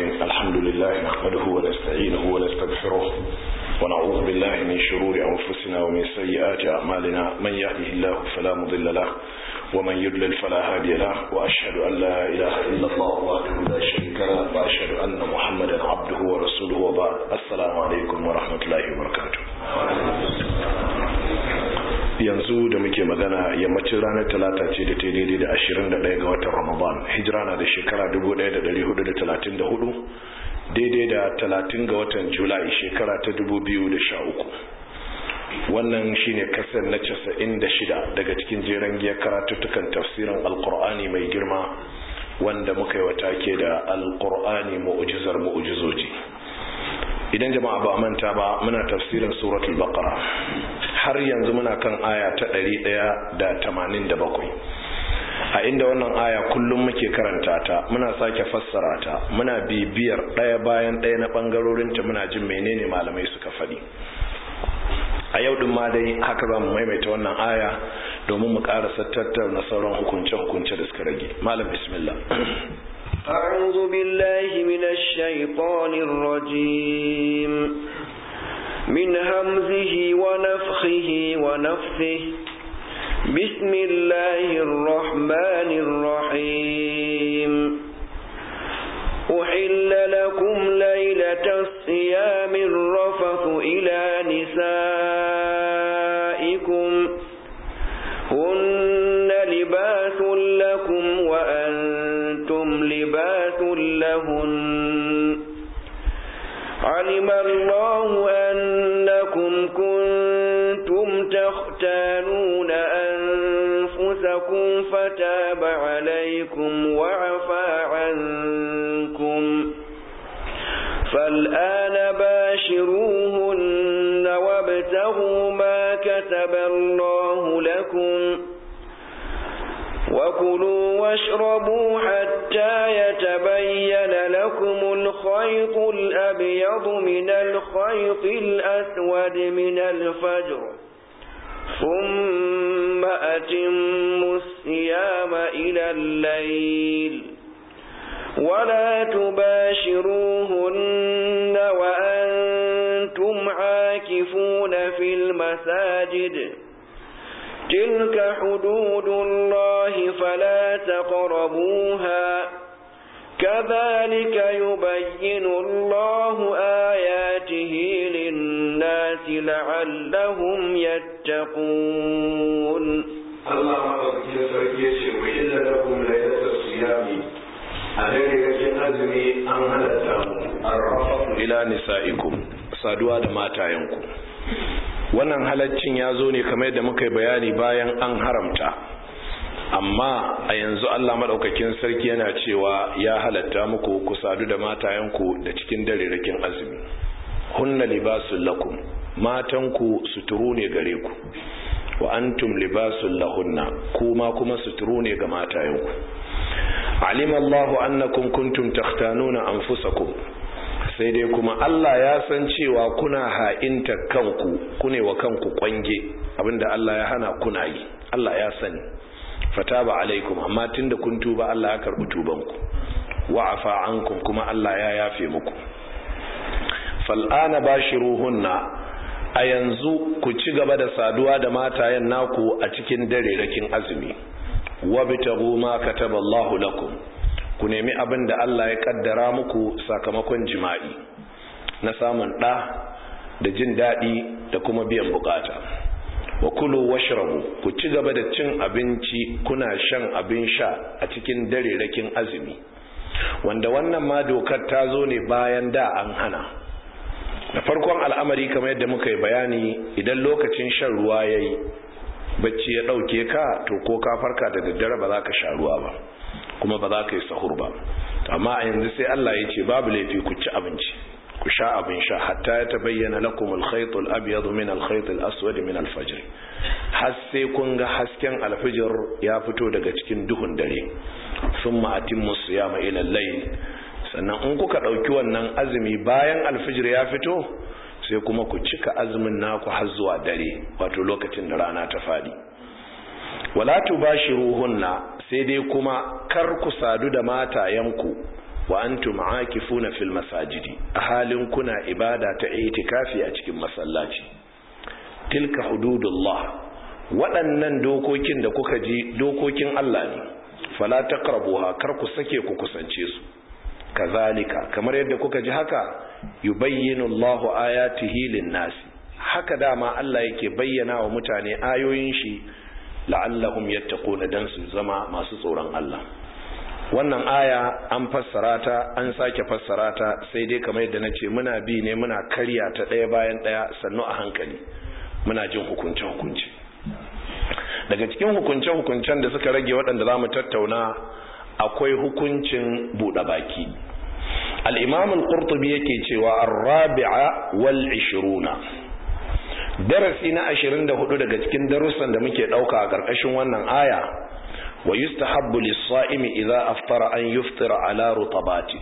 الرحيم الحمد لله نحمده ونستعينه ونستغفره ونعوذ بالله من شرور أنفسنا ومن سيئات أعمالنا من يهده الله فلا مضل له ومن يضلل فلا هادي له وأشهد أن لا إله إلا الله وحده لا شريك له وأشهد أن محمدا عبده ورسوله وبعد السلام عليكم ورحمة الله وبركاته yanzu da muke magana yammacin ranar talata ce da ta daidai da 21 ga watan ramadan hijira na da shekara 1434 daidai da 30 ga watan julai shekara ta 2013 wannan shine kasar na 96 daga cikin jeren giyar karatuttukan tafsirin alkur'ani mai girma wanda muka yi wata ke da alkur'ani mu'ujizar mu'ujizoji idan jama'a ba manta ba muna tafsirin suratul baqara har yanzu muna kan aya ta 187 a inda wannan aya kullum muke karanta ta muna sake fassara ta muna bibiyar ɗaya bayan ɗaya na ɓangarorinta muna jin menene malamai suka faɗi a yau ɗin ma dai haka za mu maimaita wannan aya domin mu ƙarasa tattauna sauran hukunce-hukunce da suka rage malam bismillah أعوذ بالله من الشيطان الرجيم من همزه ونفخه ونفثه بسم الله الرحمن الرحيم أحل لكم ليلة الصيام الرفث إلى نسائكم هن لباس لكم وأنتم لباس لهن علم الله أنكم كنتم تختانون أنفسكم فتاب عليكم وعفى عنكم فالآن باشروهن وابتغوا ما كتب الله لكم وكلوا واشربوا حتى يتبين لكم الخيط الأبيض من الخيط الأسود من الفجر ثم أتموا الصيام إلى الليل ولا تباشروهن وأنتم عاكفون في المساجد تلك حدود الله فلا تقربوها كذلك يبين الله آياته للناس لعلهم يتقون الله مدوكين sarki yace wa illa lakum laylatus siyami a dare cikin azumi an halatta mu arrafu ila nisaikum saduwa da matayenku wannan halaccin ya zo ne kamar yadda muka yi bayani bayan an haramta amma a yanzu Allah maɗaukakin sarki yana cewa ya halatta muku ku sadu da matayenku da cikin darerakin azumi hunna libasul lakum matanku suturu ne gare ku wa antum libasul lahunna kuma kuma suturu ne ga matayenku alima Allahu annakum kuntum takhtanuna anfusakum sai dai kuma Allah ya san cewa kuna ha'inta kanku kune wa kanku kwange abinda Allah ya hana kuna yi Allah ya sani fataba alaikum amma tunda kun tuba Allah ya karbi tubanku wa afa ankum kuma Allah ya yafe muku fal'ana bashiruhunna a yanzu ku ci gaba da saduwa da matayen naku a cikin dare rakin azumi wabtagu ma kataballahu lakum ku nemi abin da Allah ya kaddara muku sakamakon jima'i na samun ɗa da jin daɗi da kuma biyan bukata wa kulu washrabu ku ci gaba da cin abinci kuna shan abin sha a cikin dare rakin azumi wanda wannan ma dokar ta zo ne bayan da an hana da farkon al'amari kamar yadda muka yi bayani idan lokacin shan ruwa ya yi bacci ya ɗauke ka to ko ka farka da daddare ba za ka sha ruwa ba kuma ba za ka yi sahur ba amma a yanzu sai Allah ya ce babu laifi ku ci abinci ku sha abin sha hatta ya tabayyana lakum al-khayt al-abyad min al-khayt al-aswad min al-fajr har sai kun ga hasken al-fajr ya fito daga cikin duhun dare thumma atimmu siyama ila al-layl sannan in kuka dauki wannan azumi bayan al-fajr ya fito sai kuma ku cika azumin naku har zuwa dare wato lokacin da rana ta fadi wala tubashiruhunna sai dai kuma kar ku sadu da matayenku wa antum aakifuna fil masajidi a halin kuna ibada ta itikafi a cikin masallaci tilka hududullah waɗannan dokokin da kuka ji dokokin Allah ne fala taqrabuha kar ku sake ku kusance su kazalika kamar yadda kuka ji haka yubayyinu Allahu ayatihi lin-nas haka dama Allah yake bayyana wa mutane ayoyin shi la'allahum yattaquna dan su zama masu tsoron Allah wannan aya an fassara ta an sake fassara ta sai dai kamar yadda nace muna bi ne muna karya ta ɗaya bayan ɗaya sannu a hankali muna jin hukunce hukunci daga cikin hukunce hukuncen da suka rage waɗanda za mu tattauna akwai hukuncin buɗe baki al-imam al-qurtubi yake cewa ar-rabi'a wal 20 darasi na 24 daga cikin darussan da muke dauka a karkashin wannan aya wa yustahabbu lis-sa'imi idza aftara an yuftira ala rutabati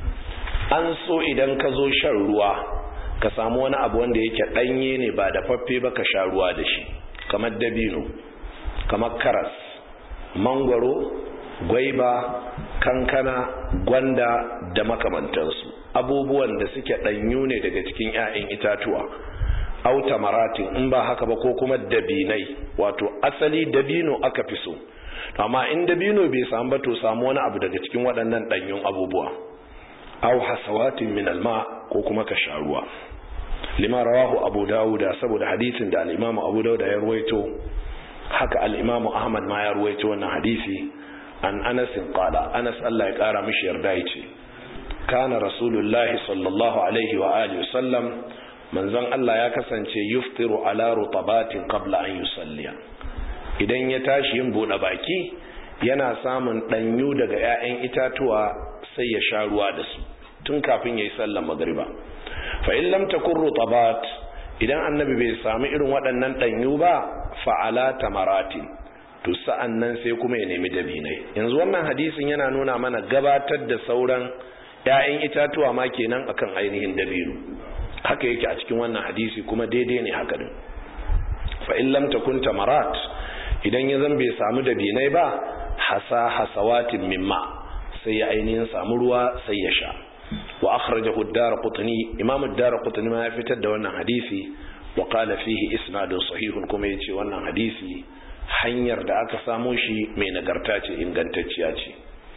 an so idan ka zo shan ruwa ka samu wani abu wanda yake danye ne ba da faffe ba ka sha ruwa da shi kamar dabino kamar karas mangwaro gwaiba kankana gwanda da makamantansu abubuwan da suke ɗanyu ne daga cikin 'ya'yan itatuwa auta maratin in ba haka ba ko kuma dabinai wato asali dabino aka fi so amma in dabino bai samu ba to samu wani abu daga cikin waɗannan ɗanyun abubuwa au hasawatin min alma ko kuma ka sha ruwa lima rawahu abu dawuda saboda hadisin da al-imamu abu dawuda ya ruwaito haka al-imamu ahmad ma ya ruwaito wannan hadisi an anas qala anas Allah ya kara mishi yarda yace kana rasulullahi sallallahu alaihi wa alihi wasallam manzon Allah ya kasance yuftiru ala rutabatin qabla an yusalliya idan ya tashi yin bude baki yana samun danyu daga 'ya'yan itatuwa sai ya sha ruwa da su tun kafin yayi sallar magriba fa in lam takun rutabat idan annabi bai samu irin waɗannan danyu ba fa ala tamaratin to sa'an nan sai kuma ya nemi dabinai yanzu wannan hadisin yana nuna mana gabatar da sauran 'ya'yan itatuwa ma kenan akan ainihin dabino haka yake a cikin wannan hadisi kuma daidai ne haka din fa in lam takun tamarat idan ya zan bai samu dabinai ba hasa hasawatin mimma sai ya ainihin samu ruwa sai ya sha wa akhrajahu ad-darqutni imam ad-darqutni ma ya fitar da wannan hadisi wa qala fihi isnadun sahihun kuma yace wannan hadisi hanyar da aka samo shi mai nagarta ce ingantacciya ce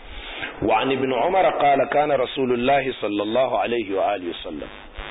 wa an ibn umar qala kana rasulullahi sallallahu alaihi wa alihi wasallam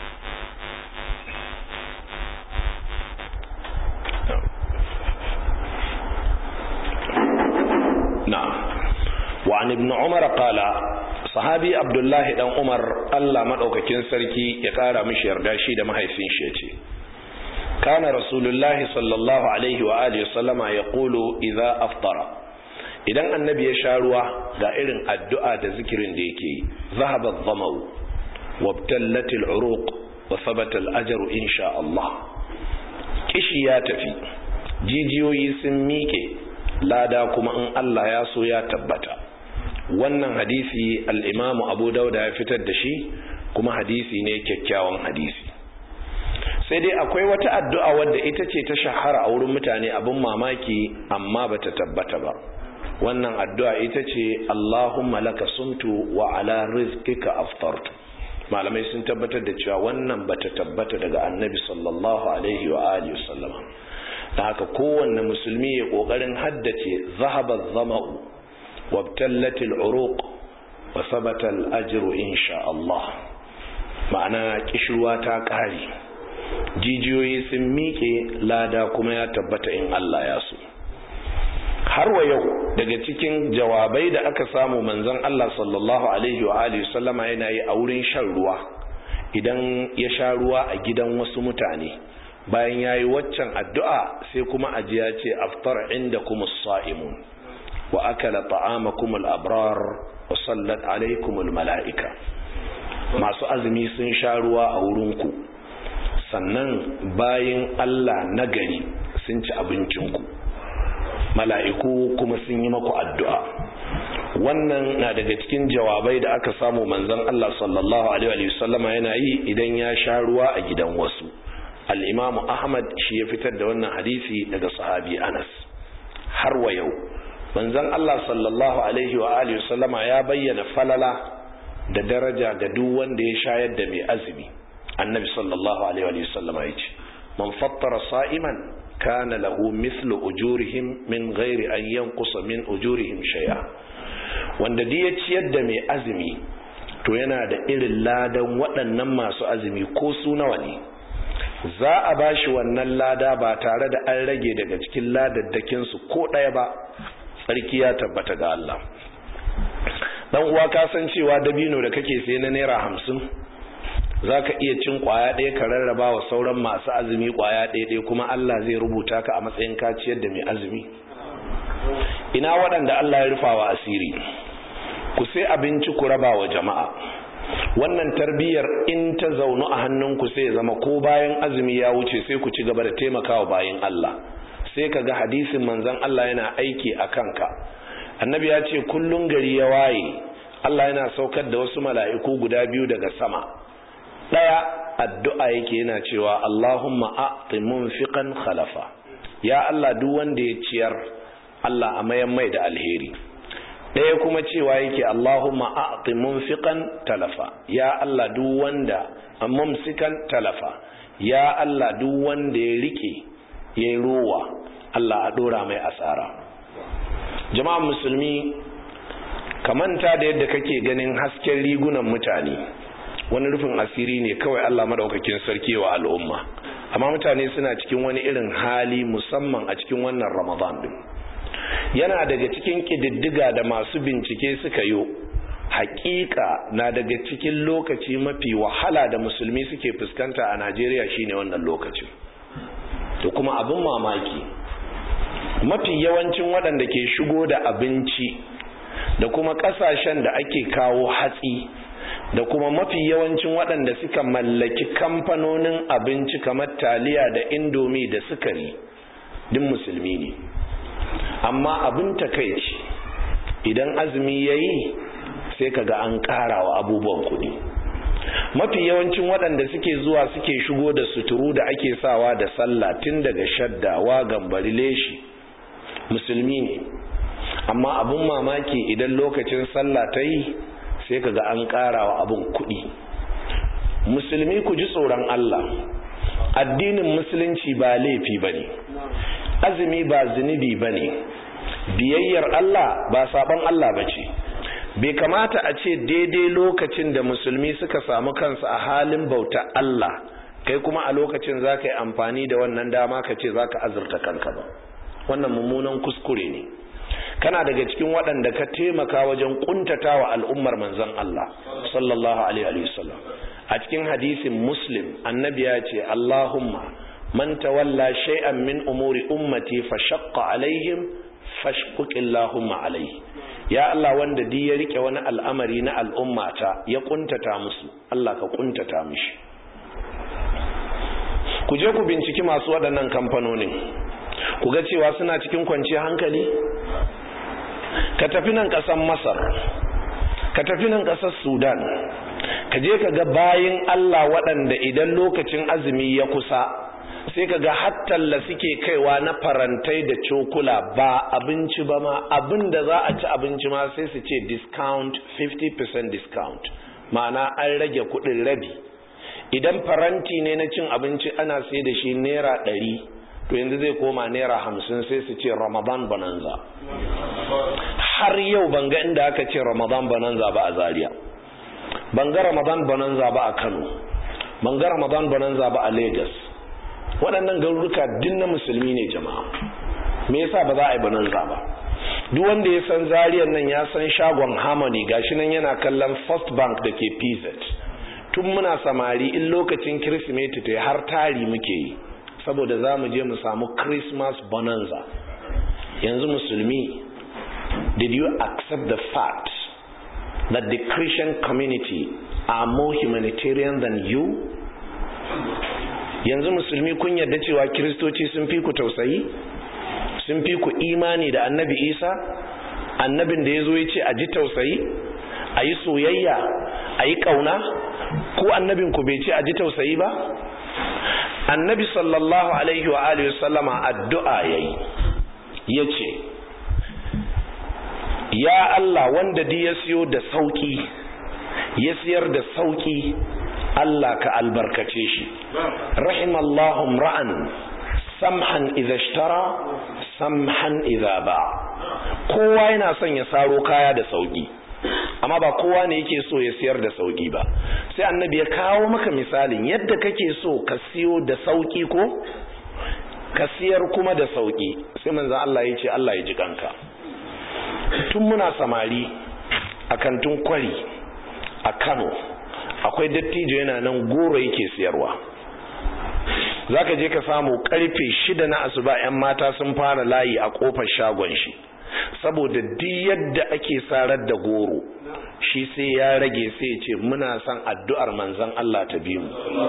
na'am wa an ibn umar qala sahabi abdullahi dan umar Allah madaukakin sarki ya kara mishi yarda shi da mahaifin shi yace كان رسول الله صلى الله عليه وآله وسلم يقول إذا أفطر idan annabi ya sha ruwa ga irin addu'a da zikirin da yake yi zahaba dhamau wabtallat al'uruq wa thabata al'ajru insha Allah kishi ya tafi jijiyoyi sun miƙe lada kuma in Allah ya so ya tabbata wannan hadisi al-Imam Abu Dawud ya fitar da shi kuma hadisi ne kyakkyawan hadisi sai dai akwai wata addu'a wadda ita ce ta shahara a wurin mutane abin mamaki amma bata tabbata ba wannan addu'a ita ce Allahumma laka sumtu wa ala rizqika aftartu malamai sun tabbatar da cewa wannan bata tabbata daga annabi sallallahu alaihi wa alihi wasallama da haka kowanne musulmi ya kokarin haddace zahaba zama'u wabtallatil uruq wa sabata al-ajru insha Allah ma'ana kishruwa ta kare jijiyoyi sun miƙe lada kuma ya tabbata in Allah ya so har wa yau daga cikin jawabai da aka samu manzon Allah sallallahu alaihi wa alihi sallama yana yi a wurin shan ruwa idan ya sha ruwa a gidan wasu mutane bayan ya yi waccan addu'a sai kuma ajiya ce aftar inda kuma sa'imun wa akala ta'amakum al-abrar wa sallat alaikum mala'ika masu azumi sun sha ruwa a wurinku sannan bayan Allah nagari sun ci abincinku mala'iku kuma sun yi maku addu'a wannan na daga cikin jawabai da aka samu manzon Allah sallallahu alaihi wasallama yana yi idan ya sha ruwa a gidan wasu al-imamu ahmad shi ya fitar da wannan hadisi daga sahabi anas har wa yau manzon Allah sallallahu alaihi wa alihi wasallama ya bayyana falala da daraja ga duk wanda ya shayar da mai azumi annabi sallallahu alaihi wa sallam ya ce man fattara sa'iman kana lahu mithlu ujurihim min ghairi an yanqusa min ujurihim shay'a wanda duk ya ciyar da mai azumi to yana da irin ladan waɗannan masu azumi ko su nawa ne za a ba shi wannan lada ba tare da an rage daga cikin ladaddakinsu ko ɗaya ba tsarki ya tabbata ga Allah dan uwa ka san cewa dabino da kake sai na naira hamsin za ka iya cin kwaya ɗaya ka rarraba wa sauran masu azumi kwaya ɗaya ɗaya kuma Allah zai rubuta ka a matsayin kaciyar da mai azumi ina waɗanda Allah ya rufa wa asiri ku sai abinci ku raba wa jama'a wannan tarbiyyar in ta zaunu a hannunku sai zama ko bayan azumi ya wuce sai ku ci gaba da taimakawa bayan Allah sai ka ga hadisin manzon Allah yana aiki a kanka annabi ya ce kullun gari ya waye Allah yana saukar da wasu mala'iku guda biyu daga sama ɗaya addu'a yake yana cewa Allahumma a'ti munfiqan khalafa ya Allah duk wanda ya ciyar Allah a mayan mai da alheri ɗaya kuma cewa yake Allahumma a'ti munfiqan talafa ya Allah duk wanda mumsikan talafa ya Allah duk wanda ya rike yayi rowa Allah a dora mai asara jama'an musulmi kamanta da yadda kake ganin hasken rigunan mutane wani rufin asiri ne kawai Allah madaukakin sarki wa al'umma amma mutane suna cikin wani irin hali musamman a cikin wannan Ramadan din yana daga cikin ƙididdiga da masu bincike suka yi hakika na daga cikin lokaci mafi wahala da musulmi suke fuskanta a najeriya shine wannan lokacin to kuma abin mamaki mafi yawancin waɗanda ke shigo da abinci da kuma ƙasashen da ake kawo hatsi da kuma mafi yawancin waɗanda suka mallaki kamfanonin abinci kamar taliya da indomi da sukari din musulmi ne amma abin takaici idan azumi ya yi sai kaga an ƙara wa abubuwan kuɗi mafi yawancin waɗanda suke zuwa suke shigo da suturu da ake sawa da sallah tun daga shaddawa gambari leshi musulmi ne amma abin mamaki idan lokacin sallah ta yi sai kaga an ƙara wa abin kuɗi musulmi ku ji tsoron Allah addinin musulunci ba laifi ba ne azumi ba zunubi ba ne biyayyar Allah ba saban Allah ba ce bai kamata a ce daidai lokacin da musulmi suka samu kansu a halin bauta Allah kai kuma a lokacin za ka yi amfani da wannan dama ka ce za ka azurta kanka ba wannan mummunan kuskure ne kana daga cikin waɗanda ka taimaka wajen kuntata wa al'ummar manzon Allah sallallahu alaihi wasallam a cikin hadisin muslim annabi ya ce Allahumma man tawalla shay'an min umuri ummati fashaqqa alaihim fashquq Allahumma alaihi ya Allah wanda di ya rike wani al'amari na al'ummata ya kuntata musu Allah ka kuntata mishi ku je ku binciki masu waɗannan kamfanonin ku ga cewa suna cikin kwanciyar hankali ka tafi nan ƙasar masar ka tafi nan ƙasar sudan ka je ka ga bayin Allah waɗanda idan lokacin azumi ya kusa sai ka ga hattalla suke kaiwa na farantai da cokula ba abinci ba ma abin da za a ci abinci ma sai su ce discount 50% discount ma'ana an rage kudin rabi idan faranti ne na cin abinci ana sai da shi naira ɗari to yanzu zai koma naira hamsin sai su ce ramadan bonanza har yau ban ga inda aka ce ramadan bonanza ba a zaria ban ga ramadan bonanza ba a kano ban ga ramadan bonanza ba a lagos waɗannan garuruka din na musulmi ne jama'a me yasa ba za a yi bonanza ba duk wanda ya san zariyar nan ya san shagon harmony gashi nan yana kallon first bank da ke pz tun muna samari in lokacin kirsimeti ta har tari muke yi saboda za mu je mu samu christmas bonanza yanzu musulmi did you accept the fact that the christian community are more humanitarian than you yanzu musulmi kun yarda cewa kiristoci sun fi ku tausayi sun fi ku imani da annabi isa annabin da ya zo ya ce a ji tausayi a yi soyayya a yi ƙauna ko annabin ku bai ce a ji tausayi ba annabi sallallahu alaihi wa alihi sallama addu'a yayi ya ce ya Allah wanda di ya siyo da sauki ya siyar da sauki Allah ka albarkace shi rahimallahu ra'an samhan idza ishtara samhan idza ba kowa yana son ya saro kaya da sauki amma ba kowa ne yake so ya siyar da sauki ba sai annabi ya kawo maka misalin yadda kake so ka siyo da sauki ko ka siyar kuma da sauki sai manzo Allah ya ce Allah ya ji kanka tun muna samari a kantin kwari a Kano akwai dattijo yana nan goro yake siyarwa zaka je ka samu karfe shida na asuba yan mata sun fara layi a kofar shagon shi saboda duk yadda ake sarar da goro shi sai ya rage sai ya ce muna son addu'ar manzon Allah ta bi mu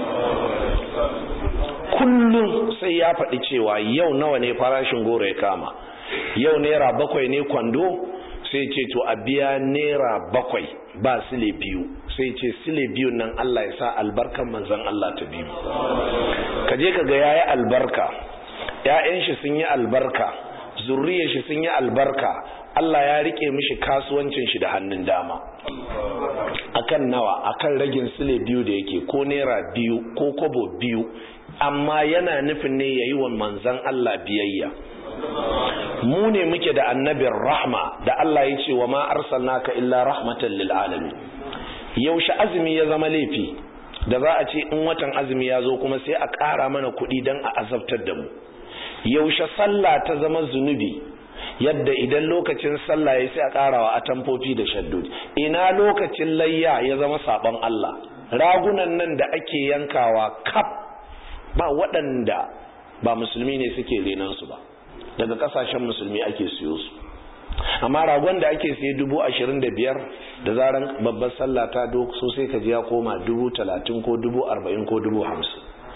kullum sai ya faɗi cewa yau nawa ne farashin goro ya kama yau naira bakwai ne kwando sai ce to a biya naira bakwai ba sile biyu sai ce sile biyu nan Allah ya sa albarkan manzon Allah ta biyu ka je ka ga yayi albarka ƴaƴan shi sun yi albarka zurriyar shi sun yi albarka Allah ya rike mishi kasuwancin shi da hannun dama akan nawa akan ragin sile biyu da yake ko naira biyu ko kobo biyu amma yana nufin ne yayi wa manzon Allah biyayya mu ne muke da annabin rahma da Allah ya ce wa ma arsalnaka illa rahmatan lil alamin yaushe azumi ya zama laifi da za a ce in watan azumi ya zo kuma sai a ƙara mana kuɗi don a azabtar da mu yaushe sallah ta zama zunubi yadda idan lokacin sallah ya sai a ƙarawa a tamfofi da shaddodi ina lokacin layya ya zama saɓon Allah ragunan nan da ake yankawa kaf ba waɗanda ba musulmi ne suke renansu ba daga ƙasashen musulmi ake siyo su amma ragon da ake siye dubu ashirin da biyar da zaran babbar sallah ta dok so sai ka ji ya koma dubu talatin ko dubu arba'in ko dubu hamsin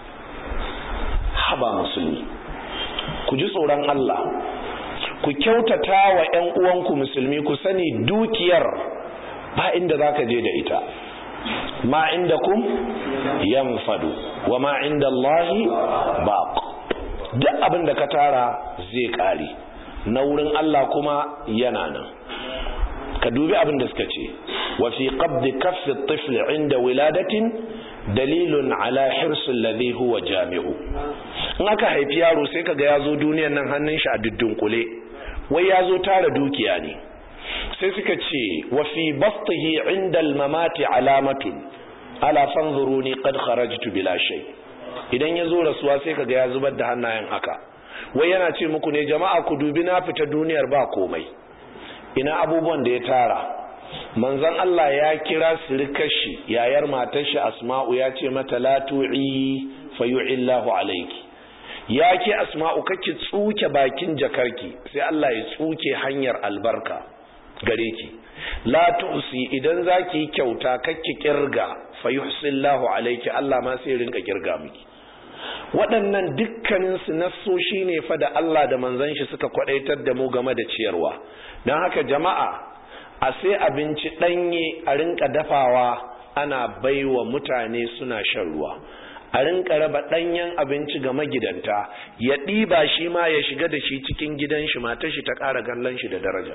haba musulmi ku ji tsoron Allah ku kyautata wa 'yan uwanku musulmi ku sani dukiyar ba inda za ka je da ita ma inda kum yanfadu wa ma inda Allahi baq duk abin da ka tara zai kare na wurin Allah kuma yana nan ka dubi abin da suka ce wa fi qabdi kaffi at-tifl inda wiladatin dalilun ala hirsi alladhi huwa jami'u in aka haifi yaro sai kaga yazo duniyar nan hannun shi a dudunkule wai yazo tara dukiya ne sai suka ce wa fi bastihi inda al-mamati alamatun ala fanzuruni qad kharajtu bila shay idan yazo rasuwa sai kaga ya zubar da hannayen haka wai yana ce muku ne jama'a ku dubi na fita duniyar ba komai ina abubuwan da ya tara manzon Allah ya kira sirikashi yayar matar shi Asma'u ya ce mata la tu'i fayu'illahu alayki ya ke Asma'u kake tsuke bakin jakarki sai Allah ya tsuke hanyar albarka gare ki la tu'si idan zaki kyauta kake kirga fayuhsillahu alayki Allah ma sai rinka kirga miki waɗannan dukkaninsu nassoshi ne fa da Allah da manzon shi suka kwadaitar da mu game da ciyarwa don haka jama'a a sai abinci ɗanye a rinka dafawa ana baiwa mutane suna shan ruwa a rinka raba ɗanyen abinci ga magidanta ya ɗiba shi ma ya shiga da shi cikin gidan shi matar shi ta ƙara gallon shi da daraja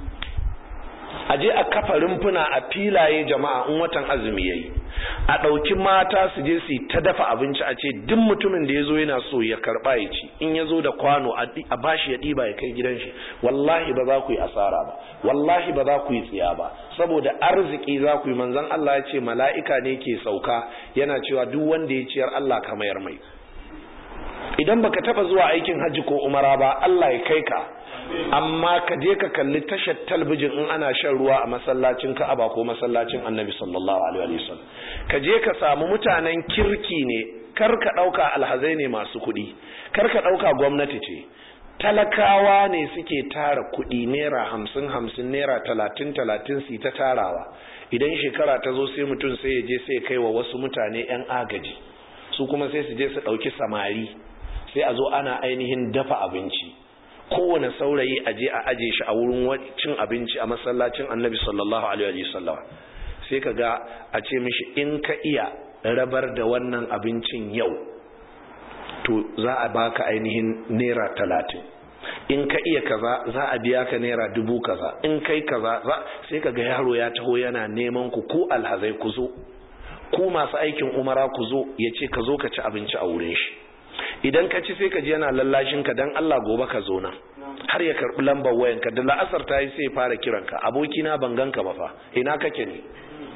a je a kafa rumfuna a filaye jama'a in watan azumi yayi a ɗauki mata su je su ta dafa abinci a ce duk mutumin da ya zo yana so ya karɓa ya ci in ya zo da kwano a bashi ya ɗiba ya kai gidan shi wallahi ba za ku yi asara ba wallahi ba za ku yi tsiya ba saboda arziki za ku yi manzon Allah ya ce mala'ika ne ke sauka yana cewa duk wanda ya ciyar Allah ka mayar mai idan baka taba zuwa aikin hajji ko umara ba Allah ya kai ka amma ka je ka kalli tashar talbijin in ana shan ruwa a masallacin Ka'aba ko masallacin Annabi sallallahu alaihi wasallam ka je ka samu mutanen kirki ne kar ka dauka alhazai ne masu kuɗi kar ka dauka gwamnati ce talakawa ne suke tara kuɗi naira hamsin hamsin naira talatin talatin su ta tarawa idan shekara ta zo sai mutum sai ya je sai kai wa wasu mutane 'yan agaji su kuma sai su je su ɗauki samari sai a zo ana ainihin dafa abinci kowane saurayi a je a aje shi a wurin cin abinci a masallacin annabi sallallahu alaihi wasallam sai ka ga a ce mishi in ka iya rabar da wannan abincin yau to za a baka ainihin naira talatin in ka iya kaza za a biya ka naira dubu kaza in kai kaza za sai ka ga yaro ya taho yana neman ku ko alhazai ku zo ku masu aikin umara ku zo ya ce ka zo ka ci abinci a wurin shi idan ka ci sai ka ji yana lallashin ka dan Allah gobe ka zo nan har ya karbi lambar wayan ka da la'asar ta yi sai fara kiran ka abokina ban ganka ba fa ina kake ne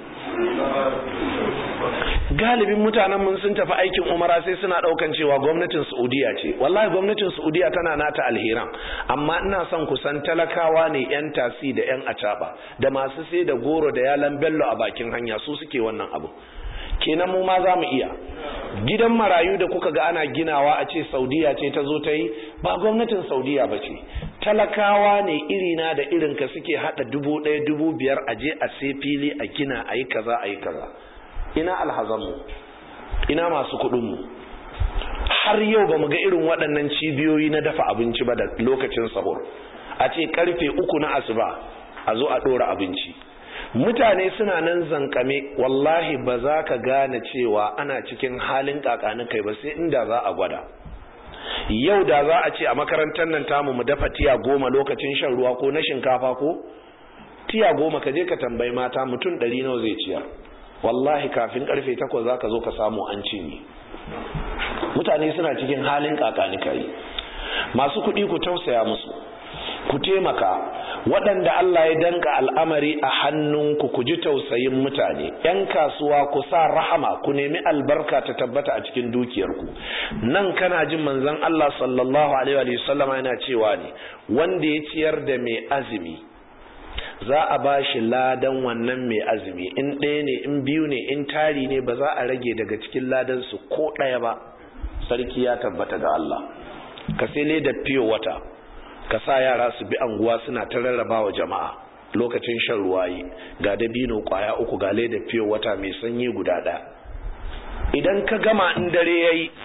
galibin mutanen mun sun tafi aikin umara sai suna daukan cewa gwamnatin saudiya ce wallahi gwamnatin saudiya tana nata alheran amma ina son kusan talakawa ne yan tasi da yan acaba da masu sai da goro da yalan bello a bakin hanya su suke wannan abu kenan mu ma za mu iya gidan marayu da kuka ga ana ginawa a ce saudiya ce ta zo ta yi ba gwamnatin saudiya ba ce talakawa ne irina da irinka suke hada dubu ɗaya dubu biyar a je a sai fili a gina a yi kaza a yi kaza ina alhazanmu ina masu kuɗinmu har yau ba mu ga irin waɗannan cibiyoyi na dafa abinci ba da lokacin sahur a ce karfe uku na asuba a zo a ɗora abinci mutane suna nan zankame wallahi ba za ka gane cewa ana cikin halin kakanin kai ba sai inda za a gwada yau da za a ce a makarantar nan tamu mu dafa tiya goma lokacin shan ruwa ko na shinkafa ko tiya goma ka je ka tambayi mata mutum ɗari nawa zai ciyar wallahi kafin karfe takwas za ka zo ka samu an cinye mutane suna cikin halin kakani kai masu kuɗi ku tausaya musu ku taimaka waɗanda Allah ya danka al'amari a hannunku ku ji tausayin mutane ‘yan kasuwa ku sa rahama ku nemi albarka ta tabbata a cikin dukiyarku nan kana jin manzon Allah sallallahu alaihi wa sallama yana cewa ne wanda ya ciyar da mai azumi za a ba shi ladan wannan mai azumi in ɗaya ne in biyu ne in tari ne ba za a rage daga cikin ladan su ko ɗaya ba sarki ya tabbata ga Allah ka sai da fiyo wata ka sa yara su bi anguwa suna ta rarraba wa jama'a lokacin shan ruwa yi ga dabino kwaya uku ga leda fiye wata mai sanyi guda ɗaya idan ka gama in dare ya yi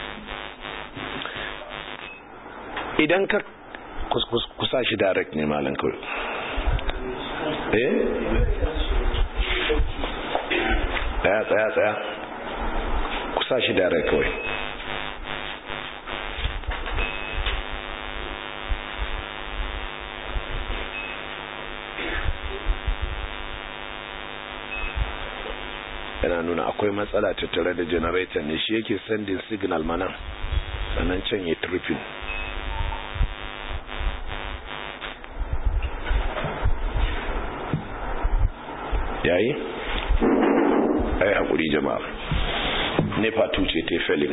idan ka kusa shi direct ne malam kawai eh tsaya tsaya tsaya kusa shi direct kawai yana nuna akwai matsala tattare da generator ne shi yake sending signal mana sannan can ya tripping yayi ai hakuri jama'a nepa tuce ta felin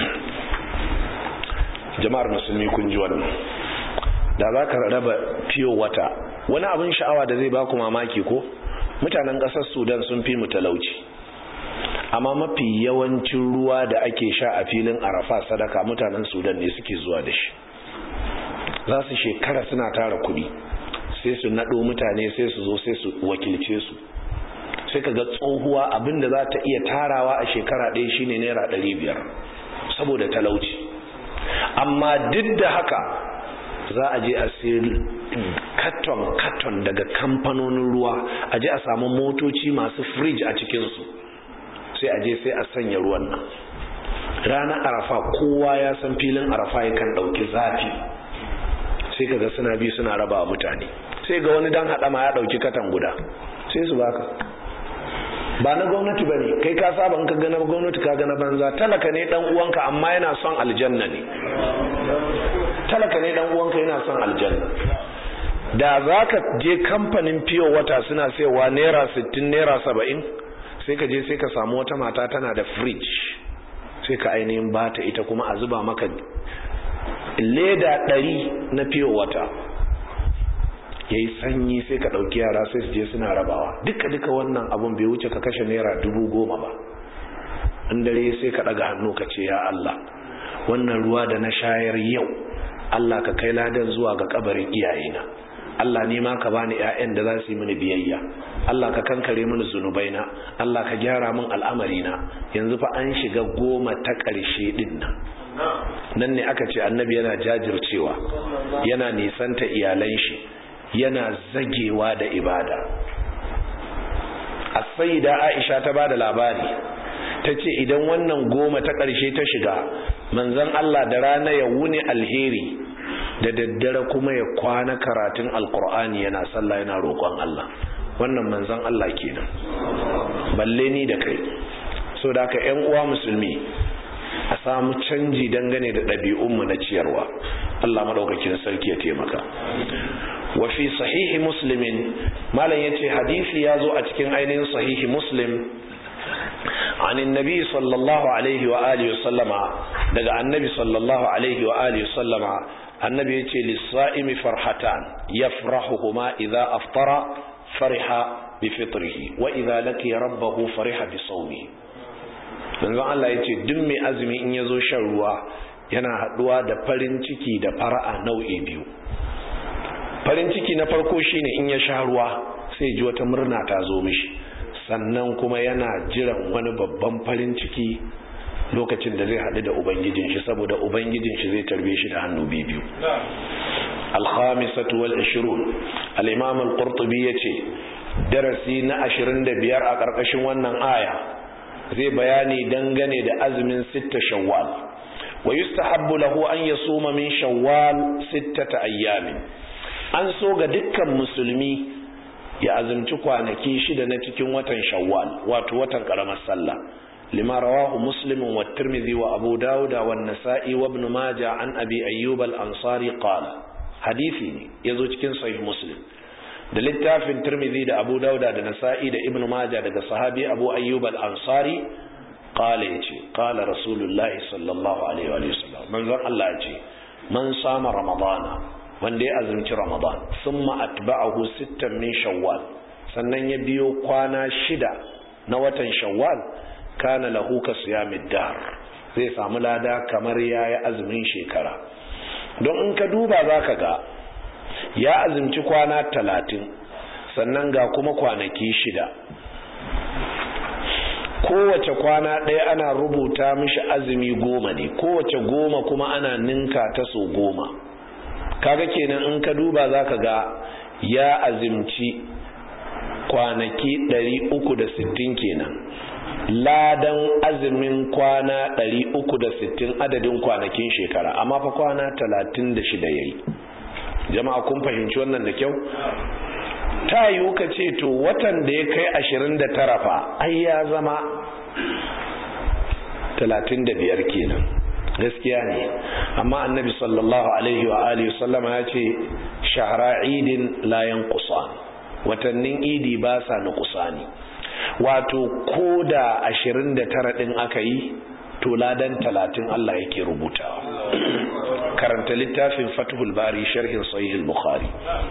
jama'ar musulmi kun ji wannan da za ka raba fiyo wata wani abin sha'awa da zai baku mamaki ko mutanen ƙasar sudan sun fi mu talauci amma mafi yawancin ruwa da ake sha a filin arafa sadaka mutanen sudan ne suke zuwa da shi za su shekara suna tara kudi sai su naɗo mutane sai su zo sai su wakilce su sai ka ga tsohuwa abinda za ta iya tarawa a shekara ɗaya shine naira ɗari biyar saboda talauci amma duk da haka za a je a sayar katon katon daga kamfanonin ruwa a je a samu motoci masu firij a cikinsu sai a je sai a sanya ruwan nan ranar arafa kowa ya san filin arafa yakan ɗauki zafi sai kaga suna bi suna raba mutane sai ga wani dan haɗa ma ya ɗauki katan guda sai su baka ba na gwamnati ba ne kai ka saba in ka gana gwamnati ka gana banza talaka ne dan uwanka amma yana son aljanna ne talaka ne dan uwanka yana son aljanna da za ka je kamfanin fiyo wata suna sayowa naira sittin naira saba'in sai ka je sai ka samu wata mata tana da fridge sai ka ainihin bata ita kuma a zuba maka leda ɗari na fiyo wata ya yi sanyi sai ka ɗauki yara sai su je suna rabawa duka duka wannan abun bai wuce ka kashe naira dubu goma ba in dare sai ka ɗaga hannu ka ce ya Allah wannan ruwa da na shayar yau Allah ka kai ladan zuwa ga kabarin iyayena Allah ne ma ka bani ƴaƴan da za su yi mini biyayya Allah ka kankare mini zunubaina Allah ka gyara min al'amarina yanzu fa an shiga goma ta ƙarshe din nan nan ne aka ce annabi yana jajircewa yana nisanta iyalan shi yana zagewa da ibada as-sayyida Aisha ta bada labari tace idan wannan goma ta ƙarshe ta shiga manzon Allah da rana ya wuni alheri da daddare kuma ya kwana karatun alkur'ani yana sallah yana roƙon Allah wannan manzon Allah kenan balle ni da kai so da haka ƴan uwa musulmi a samu canji dangane da ɗabi'unmu na ciyarwa Allah madaukakin sarki ya taimaka wa fi sahihi muslimin malam yace hadisi ya zo a cikin ainihin sahihi muslim عن النبي صلى الله عليه وآله وسلم دقى النبي صلى الله عليه وآله وسلم النبي يتي للصائم فرحتان يفرحهما إذا أفطر فرح بفطره وإذا لقي ربه فرح بصومه manzon Allah ya ce duk mai azumi in ya zo shan ruwa yana haɗuwa da farin ciki da fara'a nau'i biyu farin ciki na farko shine in ya sha ruwa sai ji wata murna ta zo mishi sannan kuma yana jiran wani babban farin ciki lokacin da zai haɗu da ubangijin shi saboda ubangijin shi zai tarbe shi da hannu biyu alhamisatu wal ashirun al-imam al-qurtubi yace darasi na 25 a ƙarƙashin wannan aya zai bayani dangane da azumin sitta shawwal wa yustahabbu lahu an yasuma min shawwal sittata ayyamin an so ga dukkan musulmi ya azumci kwanaki shida na cikin watan shawwal wato watan karamar sallah lima rawahu muslim wa tirmidhi wa abu dawud wa an-nasa'i wa ibn majah an abi ayyub al-ansari qala hadisi ne yazo cikin sahih muslim da littafin tirmidhi da abu dawud da nasa'i da ibn majah daga sahabi abu ayyub al-ansari qala yace qala rasulullah sallallahu alaihi wa sallam manzon Allah yace man sama ramadana wanda ya azumci ramadan summa atba'ahu sittan min shawwal sannan ya biyo kwana shida na watan shawwal kana lahu ka siyamid dar zai samu lada kamar yayi azumin shekara don in ka duba zaka ga ya azumci kwana talatin sannan ga kuma kwanaki shida kowace kwana ɗaya ana rubuta mishi azumi goma ne kowace goma kuma ana ninka ta so goma kaga kenan in ka duba za ka ga ya azimci kwanaki 360 kenan ladan azumin kwana 360 adadin kwanakin shekara amma fa kwana 36 yayi jama'a kun fahimci wannan da kyau ta yiwu ka ce to watan da ya kai 29 fa ai ya zama 35 kenan gaskiya ne amma annabi sallallahu alaihi wa alihi sallama ya ce shahara idin layan kusan watannin idi ba sa na kusani wato ko da ashirin da tara ɗin aka yi to ladan talatin Allah yake rubutawa karanta littafin fatihul bari sharhin sahih bukhari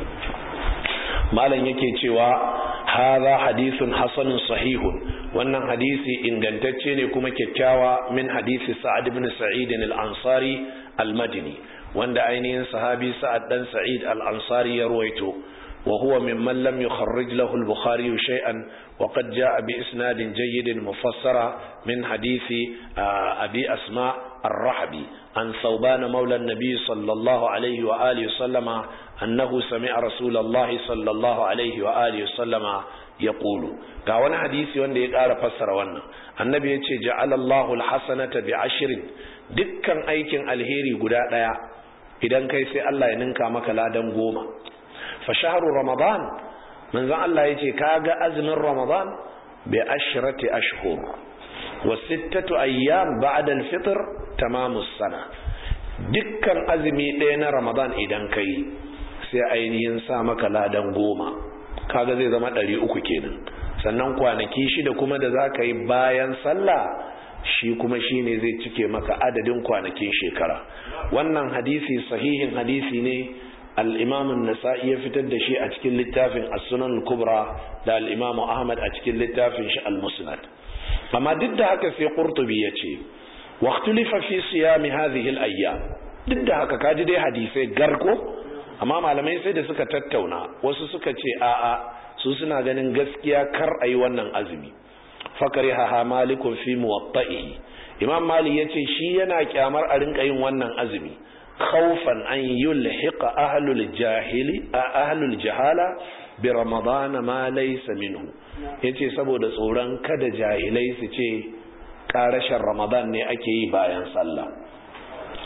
malam yake cewa hadha hadithun hasanun sahihun wannan hadisi ingantacce ne kuma kyakkyawa min hadisi sa'ad ibn sa'id al-ansari al-madini wanda ainihin sahabi sa'ad dan sa'id al-ansari ya ruwaito wa huwa mimman lam yukharrij lahu al-bukhari shay'an wa qad jaa bi isnadin jayyid mufassara min hadisi abi asma ar-rahbi an thawban mawla an-nabi sallallahu alayhi wa alihi sallama annahu sami'a rasulullahi sallallahu alayhi wa alihi sallama yaqulu ga wani hadisi wanda ya ƙara fassara wannan annabi ya ce ja'alallahu alhasanata bi ashrin dukkan aikin alheri guda ɗaya idan kai sai Allah ya ninka maka ladan goma fa shahru ramadan manzon Allah ya ce kaga azumin ramadan bi ashrati ashhur wa sittatu ayyam ba'da alfitr tamamus sana dukkan azumi ɗaya na ramadan idan kai sai ainihin sa maka ladan goma kaga zai zama ɗari uku kenan sannan kwanaki shida kuma da za ka yi bayan sallah shi kuma shi ne zai cike maka adadin kwanakin shekara wannan hadisi sahihin hadisi ne al'imamun nasa'i ya fitar da shi a cikin littafin as-sunan kubra da al'imamu ahmad a cikin littafin shi al-musnad amma duk da haka sai qurtubi ya ce waqtulifa fi siyami hadhihi al-ayyam duk da haka kaji dai hadisai garko amma malamai sai da suka tattauna wasu suka ce a'a su suna ganin gaskiya kar a yi wannan azumi fakari haha malikun fi muwatta'i imam mali ya ce shi yana kyamar a rinka yin wannan azumi khawfan an yulhiqa ahlul jahili ahlul jahala bi ramadan ma laysa minhu yace saboda tsoron kada jahilai su ce karashin ramadan ne ake yi bayan sallah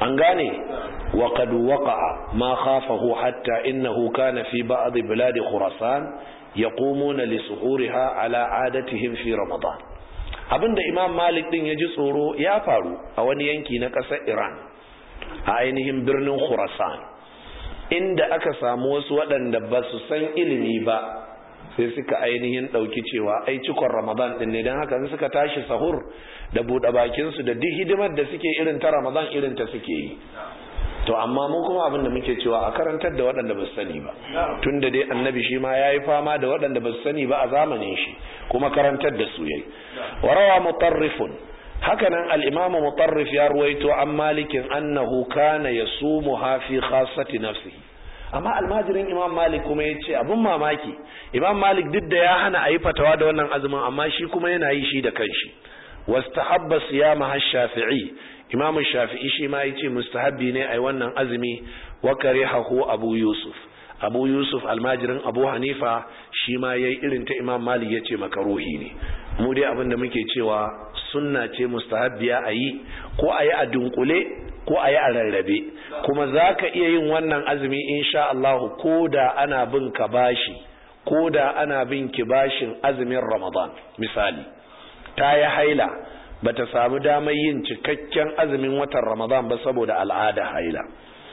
an gane wa qad waqa'a ma khafahu hatta innahu kana fi ba'd bilad khurasan yaqumuna li suhuriha ala adatihim fi ramadan abinda imam malik din ya ji tsoro ya faru a wani yanki na ƙasar iran a ainihin birnin khurasan inda aka samu wasu waɗanda ba su san ilimi ba sai suka ainihin ɗauki cewa ai cikon ramadan ɗin ne don haka suka tashi sahur da buɗe bakinsu da duk hidimar da suke irin ta ramadan irin ta suke yi to amma mu kuma abin da muke cewa a karantar da waɗanda ba su sani ba tun da dai annabi shi ma ya yi fama da waɗanda ba su sani ba a zamanin shi kuma karantar da su yayi warawa mutarrifun hakanan al-imamu mutarrif ya ruwaito an malikin annahu kana yasumuha fi khassati nafsihi amma almajirin imam malik kuma ya ce abin mamaki imam malik duk da ya hana a yi fatawa da wannan azumin amma shi kuma yana yi shi da kanshi wastahabba siyama har shafi'i imam shafi'i shi ma ya ce mustahabbi ne a yi wannan azumi wa karihahu abu yusuf abu yusuf almajirin abu hanifa shi ma ya yi irin ta imam malik ya ce makaruhi ne mu dai abin da muke cewa sunna ce mustahabbiya a yi ko a yi a dunkule ko a yi a rarrabe kuma za ka iya yin wannan azumi insha Allah ko da ana bin ka bashi ko da ana bin ki bashin azumin ramadan misali ta yi haila ba ta samu damar yin cikakken azumin watan ramadan ba saboda al'ada haila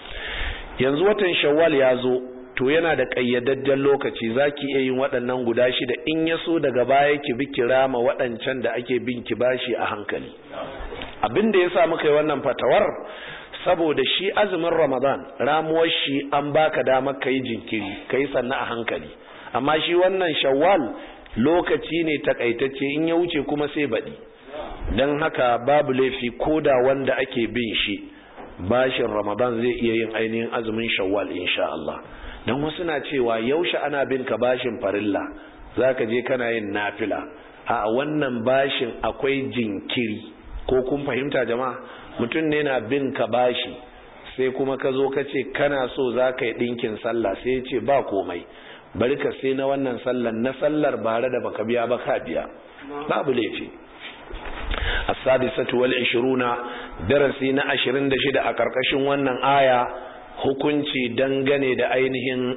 yanzu watan shawwal ya zo to yana da ƙayyadadden lokaci za ki iya yin waɗannan guda shida in ya so daga baya ki bi kirama waɗancan da ake bin ki bashi a hankali abin da ya sa muka yi wannan fatawar saboda shi azumin ramadan ramuwar shi an baka damar ka yi jinkiri ka yi sannu a hankali amma shi wannan shawwal lokaci ne takaitacce in ya wuce kuma sai baɗi don haka babu laifi ko da wanda ake bin shi bashin ramadan zai iya yin ainihin azumin shawwal insha Allah don wasu na cewa yaushe ana bin ka bashin farilla za ka je kana yin nafila a wannan bashin akwai jinkiri ko kun fahimta jama'a mutum ne na bin ka bashi sai kuma ka zo ka ce kana so za ka yi ɗinkin sallah sai ya ce ba komai bari ka sai na wannan sallar na sallar bare da baka biya ba ka biya babu laifi as-sadisatu wal 20 darasi na 26 a karkashin wannan aya hukunci dangane da ainihin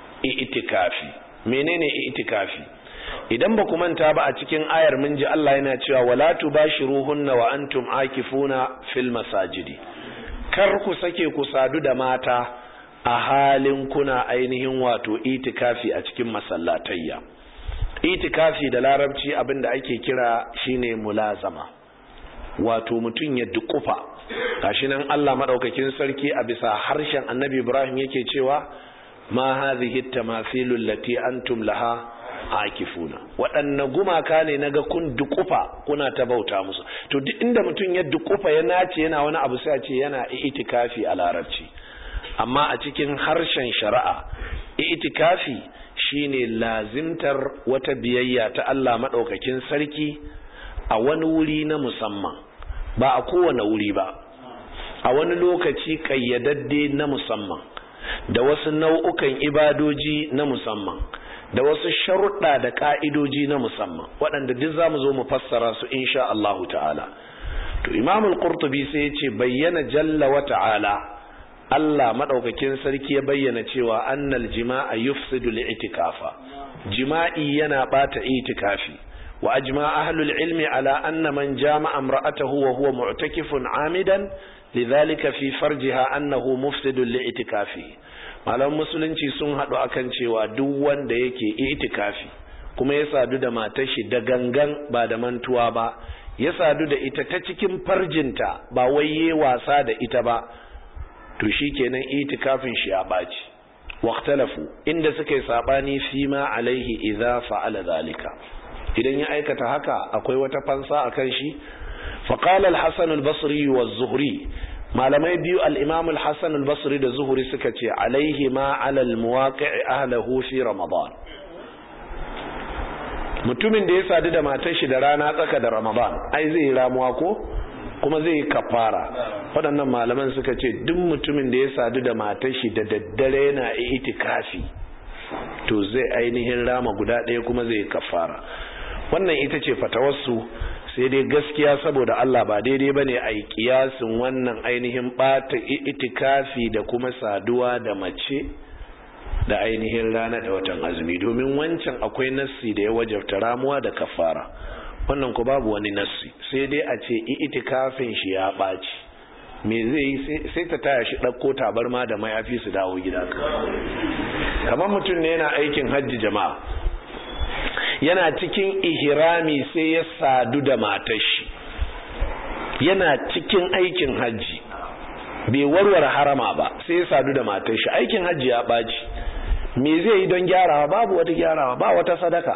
itikafi menene itikafi idan ba ku manta ba a cikin ayar mun ji Allah yana cewa wala tubashiruhunna wa antum akifuna fil masajidi kar ku sake ku sadu da mata a halin kuna ainihin wato itikafi a cikin masallatayya itikafi da larabci abinda ake kira shine mulazama wato mutum ya dukufa gashi nan Allah madaukakin sarki a bisa harshen Annabi Ibrahim yake cewa ma hadhihi tamathilu allati antum laha akifuna waɗanne gumaka ne naga kun dukufa kuna ta bauta musu to duk inda mutum ya dukufa ya nace yana wani abu sai a ce yana itikafi a larabci amma a cikin harshen shari'a itikafi shine lazimtar wata biyayya ta Allah madaukakin sarki a wani wuri na musamman ba a kowane wuri ba a wani lokaci kayyadadde na musamman da wasu nau'ukan ibadoji na musamman da wasu sharuɗa da ƙa'idoji na musamman waɗanda duk za mu zo mu fassara su insha Allahu ta'ala to imamul qurtubi sai ya ce bayyana jalla wa ta'ala Allah maɗaukakin sarki ya bayyana cewa annal jima'a yufsidu li'itikafa jima'i yana ɓata itikafi wa ajma ahlul ilmi ala anna man jama'a imra'atahu wa huwa mu'takifun amidan lidhalika fi farjiha annahu mufsidun li'itikafi malam musulunci sun haɗu akan cewa duk wanda yake itikafi kuma ya sadu da matar shi da gangan ba da mantuwa ba ya sadu da ita ta cikin farjinta ba wai wasa da ita ba to shi kenan itikafin shi ya ɓaci waktalafu inda suka yi saɓani fi ma alaihi idza fa'ala zalika idan ya aikata haka akwai wata fansa a kan shi faƙalar hassan al-basri wa zuhri malamai biyu al-imam al-hassan al-basri da zuhri suka ce alaihi ma alal muwaqi'i ahlahu fi ramadan mutumin da ya sadu da matar shi da rana tsaka da ramadan ai zai yi ramuwa ko kuma zai yi kafara waɗannan malaman suka ce duk mutumin da ya sadu da matar shi da daddare yana itikafi to zai ainihin rama guda ɗaya kuma zai yi kafara wannan ita ce fatawarsu sai dai gaskiya saboda Allah ba daidai bane a yi kiyasin wannan ainihin bata itikafi da kuma saduwa da mace da ainihin rana da watan azumi domin wancan akwai nassi da ya wajabta ramuwa da kafara wannan ku babu wani nassi sai dai a ce itikafin shi ya ɓaci me zai yi sai ta taya shi ɗauko tabarma da mayafi su dawo gida kamar mutum ne yana aikin hajji jama'a yana cikin ihrami sai ya sadu da matar shi yana cikin aikin hajji bai warware harama ba sai ya sadu da matar shi aikin hajji ya ɓaci me zai yi don gyarawa babu wata gyarawa ba wata sadaka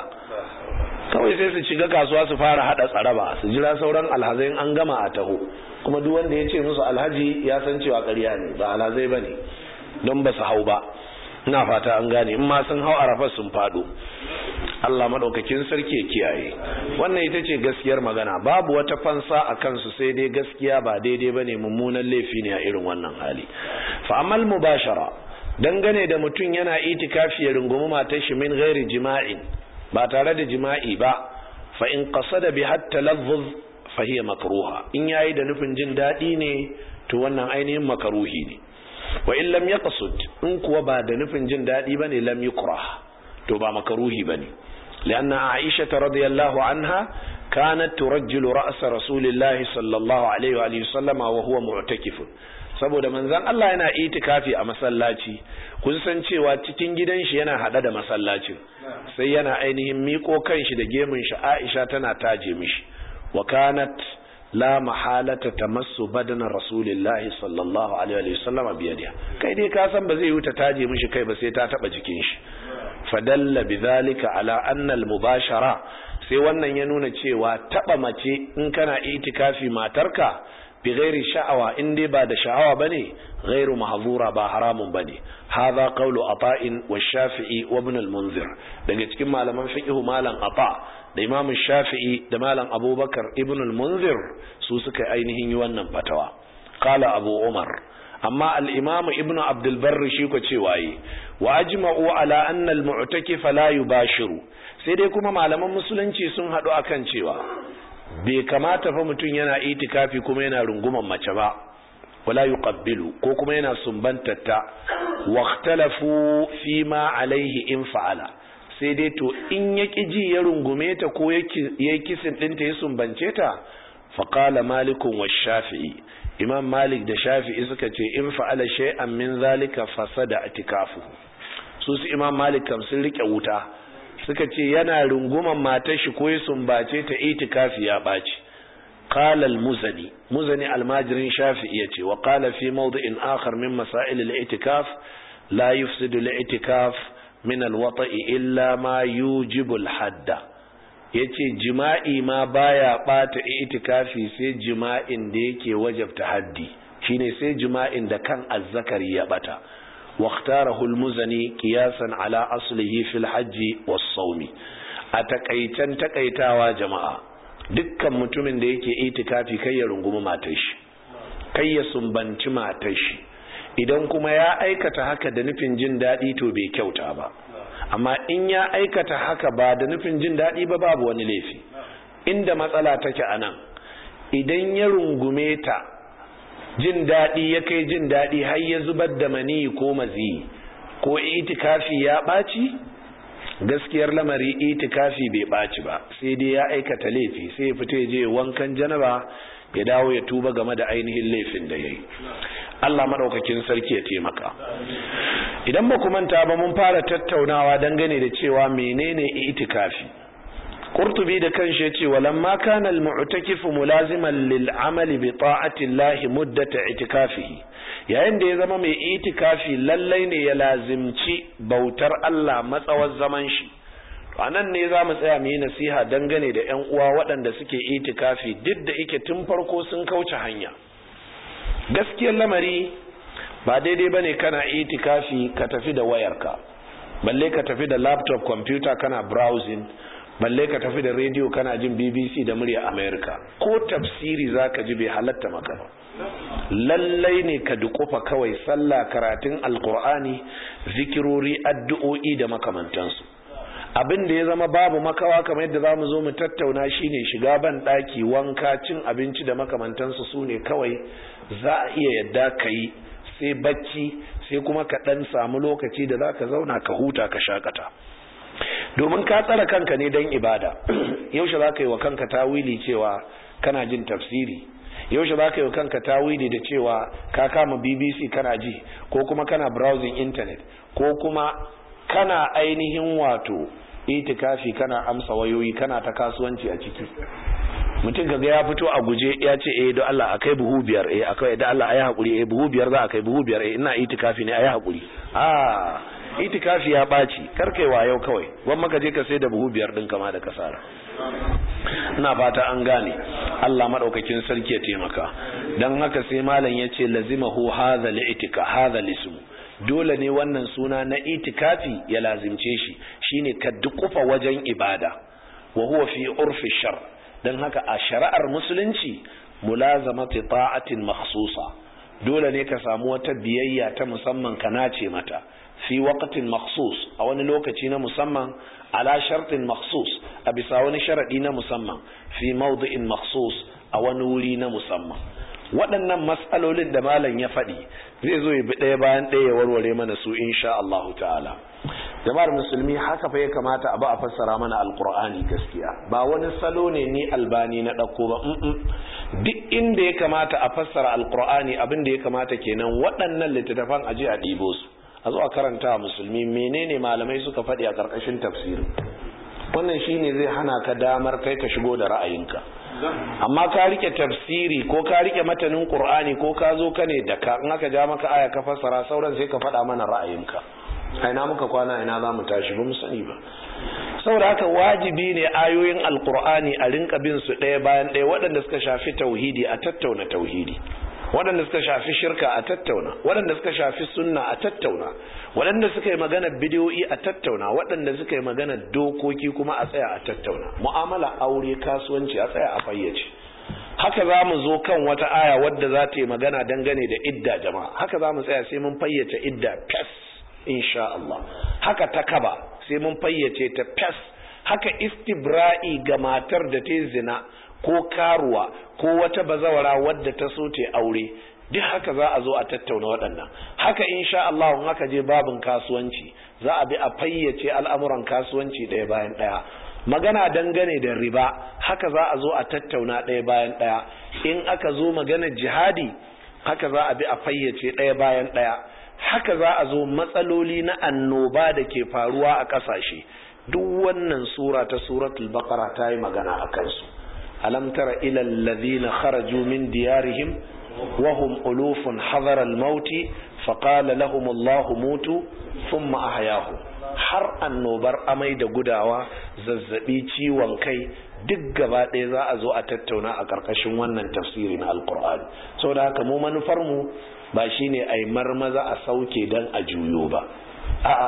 kawai sai su shiga kasuwa su fara hada tsaraba su jira sauran alhazai an gama a taho kuma duk wanda ya ce musu alhaji ya san cewa ƙarya ne ba alhazai ba ne don ba su hau ba ina fata an gane in ma sun hau arafa sun fado Allah maɗaukakin sarki ya kiyaye wannan ita ce gaskiyar magana babu wata fansa a kansu sai dai gaskiya ba daidai ba ne mummunan laifi ne a irin wannan hali fa'amal mubashara dangane da mutum yana itikafi ya rungumi matar shi min ghairi jima'in ba tare da jima'i ba fa in qasada bi hatta lazzuz fa hiya makruha in yayi da nufin jin dadi ne to wannan ainihin makaruhi ne wa in lam yaqsud in kuwa ba da nufin jin dadi bane lam yukrah to ba makaruhi bane لأن عائشة رضي الله عنها كانت ترجل رأس رسول الله صلى الله عليه وآله وسلم وهو معتكف saboda manzon Allah yana itikafi a masallaci kun san cewa cikin gidan shi yana hada da masallacin sai yana ainihin miko kanshi da gemun shi Aisha tana taje mishi wa kanat la mahalata tamassu badana rasulillahi sallallahu alaihi wa sallam biyadiha kai dai ka san ba zai yi ta taje mishi kai ba sai ta taba jikin shi fadalla bidhalika ala anna al-mubashara sai wannan ya nuna cewa taba mace in kana itikafi matarka bi ghairi sha'awa in dai ba da sha'awa bane ghairu mahzura ba haramun bane hadha qawlu ata'in wa shafi'i wa ibn al-munzir daga cikin malaman fiqh malam ata da imam shafi'i da malam abubakar ibn al-munzir su suka ainihin yi wannan fatawa qala abu umar amma al-imam ibn abd al-barr shi ko cewa yi wa ajma'u ala anna al-mu'takif la yubashiru sai dai kuma malaman musulunci sun hadu akan cewa bai kamata fa mutum yana itikafi kuma yana runguman mace ba wala yuqabbilu ko kuma yana sumbantatta waqtalafu fi ma alaihi in fa'ala sai dai to in ya ji ya rungume ta ko ya kisin ɗinta ya sumbance ta faqala malikun wa shafi'i imam malik da shafi'i suka ce in fa'ala shay'an min zalika fasada itikafu su su imam malik kam sun rike wuta suka ce yana runguman matar shi ko ya sumbace ta itikafi ya ɓaci qala al-muzani muzani almajirin shafi'i yace wa qala fi mawdi'in akhar min masail al-i'tikaf la yufsidu al-i'tikaf min al-wata'i illa ma yujibu al-hadda yace jima'i ma baya bata itikafi sai jima'in da yake wajabta haddi shine sai jima'in da kan azzakari ya bata واختاره المزني قياسا على أصله في الحج والصوم أتكيتن تكيتاوا جماعة dukkan mutumin da yake itikafi kai ya rungumi matar shi kai ya sumbanci matar shi idan kuma ya aikata haka da nufin jin daɗi to bai kyauta ba amma in ya aikata haka ba da nufin jin daɗi ba babu wani laifi inda matsala take a nan idan ya rungume ta jin daɗi ya kai jin daɗi har ya zubar da mani ko mazi ko itikafi ya ɓaci gaskiyar lamari itikafi bai ɓaci ba sai dai ya aikata laifi sai ya fita je wankan janaba ya dawo ya tuba game da ainihin laifin da ya yi Allah maɗaukakin sarki ya taimaka idan ba ku manta ba mun fara tattaunawa dangane da cewa menene itikafi Qurtubi da kanshi yace walamma kana al-mu'takifu mulaziman lil amali bi ta'ati Allah muddata itikafihi yayin da ya zama mai itikafi lallai ne ya lazimci bautar Allah matsawar zaman shi anan ne za mu tsaya mu yi nasiha dangane da ƴan uwa waɗanda suke itikafi duk da ike tun farko sun kauce hanya gaskiyar lamari ba daidai bane kana itikafi ka tafi da wayarka balle ka tafi da laptop computer kana browsing balle ka tafi da rediyo kana jin bbc da murya america ko tafsiri zaka ji bai halatta maka ba lallai ne ka dukufa kawai sallah karatun alkur'ani zikirori addu'o'i da makamantansu abin da ya zama babu makawa kamar yadda zamu zo mu tattauna shine shiga ban daki wanka cin abinci da makamantansu su ne kawai za a iya yadda ka yi sai bacci sai kuma ka dan samu lokaci da zaka zauna ka huta ka shakata domin ka tsara kanka ne don ibada yaushe za ka yi wa kanka tawili cewa kana jin tafsiri yaushe za ka yi wa kanka tawili da cewa ka kama bbc kana ji ko kuma kana browsing internet ko kuma kana ainihin wato itikafi kana amsa wayoyi kana ta kasuwanci a ciki mutum kaga ya fito a guje ya ce eh don Allah akai buhu biyar eh akai da Allah ayi hakuri eh buhu biyar za a kai buhu biyar eh ina itikafi ne ayi hakuri ah itikafi ya ɓaci karkai yau kawai wan maka je ka sai da buhu biyar ɗin kama da kasara ina fata an gane Allah maɗaukakin sarki ya taimaka don haka sai malam ya ce lazimahu hadha li'tika hadha lismu dole ne wannan suna na itikafi ya lazimce shi shine ka dukufa wajen ibada wa huwa fi urfi shar don haka a shari'ar musulunci mulazamati ta'atin makhsusa dole ne ka samu wata biyayya ta musamman ka nace mata fi waqtin makhsus a wani lokaci na musamman ala shartin makhsus a bisa wani sharadi na musamman fi mawdi'in makhsus a wani wuri na musamman waɗannan matsalolin da malam ya faɗi zai zo ya bi ɗaya bayan ɗaya ya warware mana su insha Allah ta'ala jama'ar musulmi haka fa ya kamata a ba a fassara mana alqur'ani gaskiya ba wani salo ne ni albani na ɗauko ba duk inda ya kamata a fassara alqur'ani abin da ya kamata kenan waɗannan littattafan aje a ɗibo su a zo a karanta musulmi menene malamai suka faɗi a ƙarƙashin tafsirin wannan shine zai hana ka damar kai ka shigo da ra'ayinka amma ka rike tafsiri ko ka rike matanin qur'ani ko ka zo ka ne da ka in aka ja maka aya ka fassara sauran sai ka faɗa mana ra'ayinka aina muka kwana ina za mu tashi ba mu sani ba saboda haka wajibi ne ayoyin alqur'ani a rinka bin su ɗaya bayan ɗaya waɗanda suka shafi tauhidi a tattauna tauhidi waɗanda suka shafi shirka a tattauna waɗanda suka shafi sunna a tattauna waɗanda suka yi magana bidiyoyi a tattauna waɗanda suka yi magana dokoki kuma a tsaya a tattauna mu'amala aure kasuwanci a tsaya a fayyace haka za mu zo kan wata aya wadda za ta yi magana dangane da idda jama'a haka za mu tsaya sai mun fayyace idda fes insha Allah haka ta kaba sai mun fayyace ta fes haka istibra'i ga matar da ta zina ko karuwa ko wata bazawara wadda ta so ta aure duk haka za a zo a tattauna waɗannan haka insha Allah in haka je babin kasuwanci za a bi a fayyace al'amuran kasuwanci ɗaya bayan ɗaya magana dangane da riba haka za a zo a tattauna ɗaya bayan ɗaya in aka zo magana jihadi haka za a bi a fayyace ɗaya bayan ɗaya haka za a zo matsaloli na annoba da ke faruwa a ƙasashe duk wannan sura ta suratul baqara ta yi magana a kansu alam tara ila alladhina kharaju min diyarihim wa hum ulufun hadara al-maut fa qala lahum Allah mutu thumma ahyahum har annobar amai da gudawa zazzabi ciwon kai duk gaba ɗaya za a zo a tattauna a ƙarƙashin wannan tafsiri na alƙur'ani saboda haka mu manufar mu ba shine ai marmaza a sauke dan a juyo ba a'a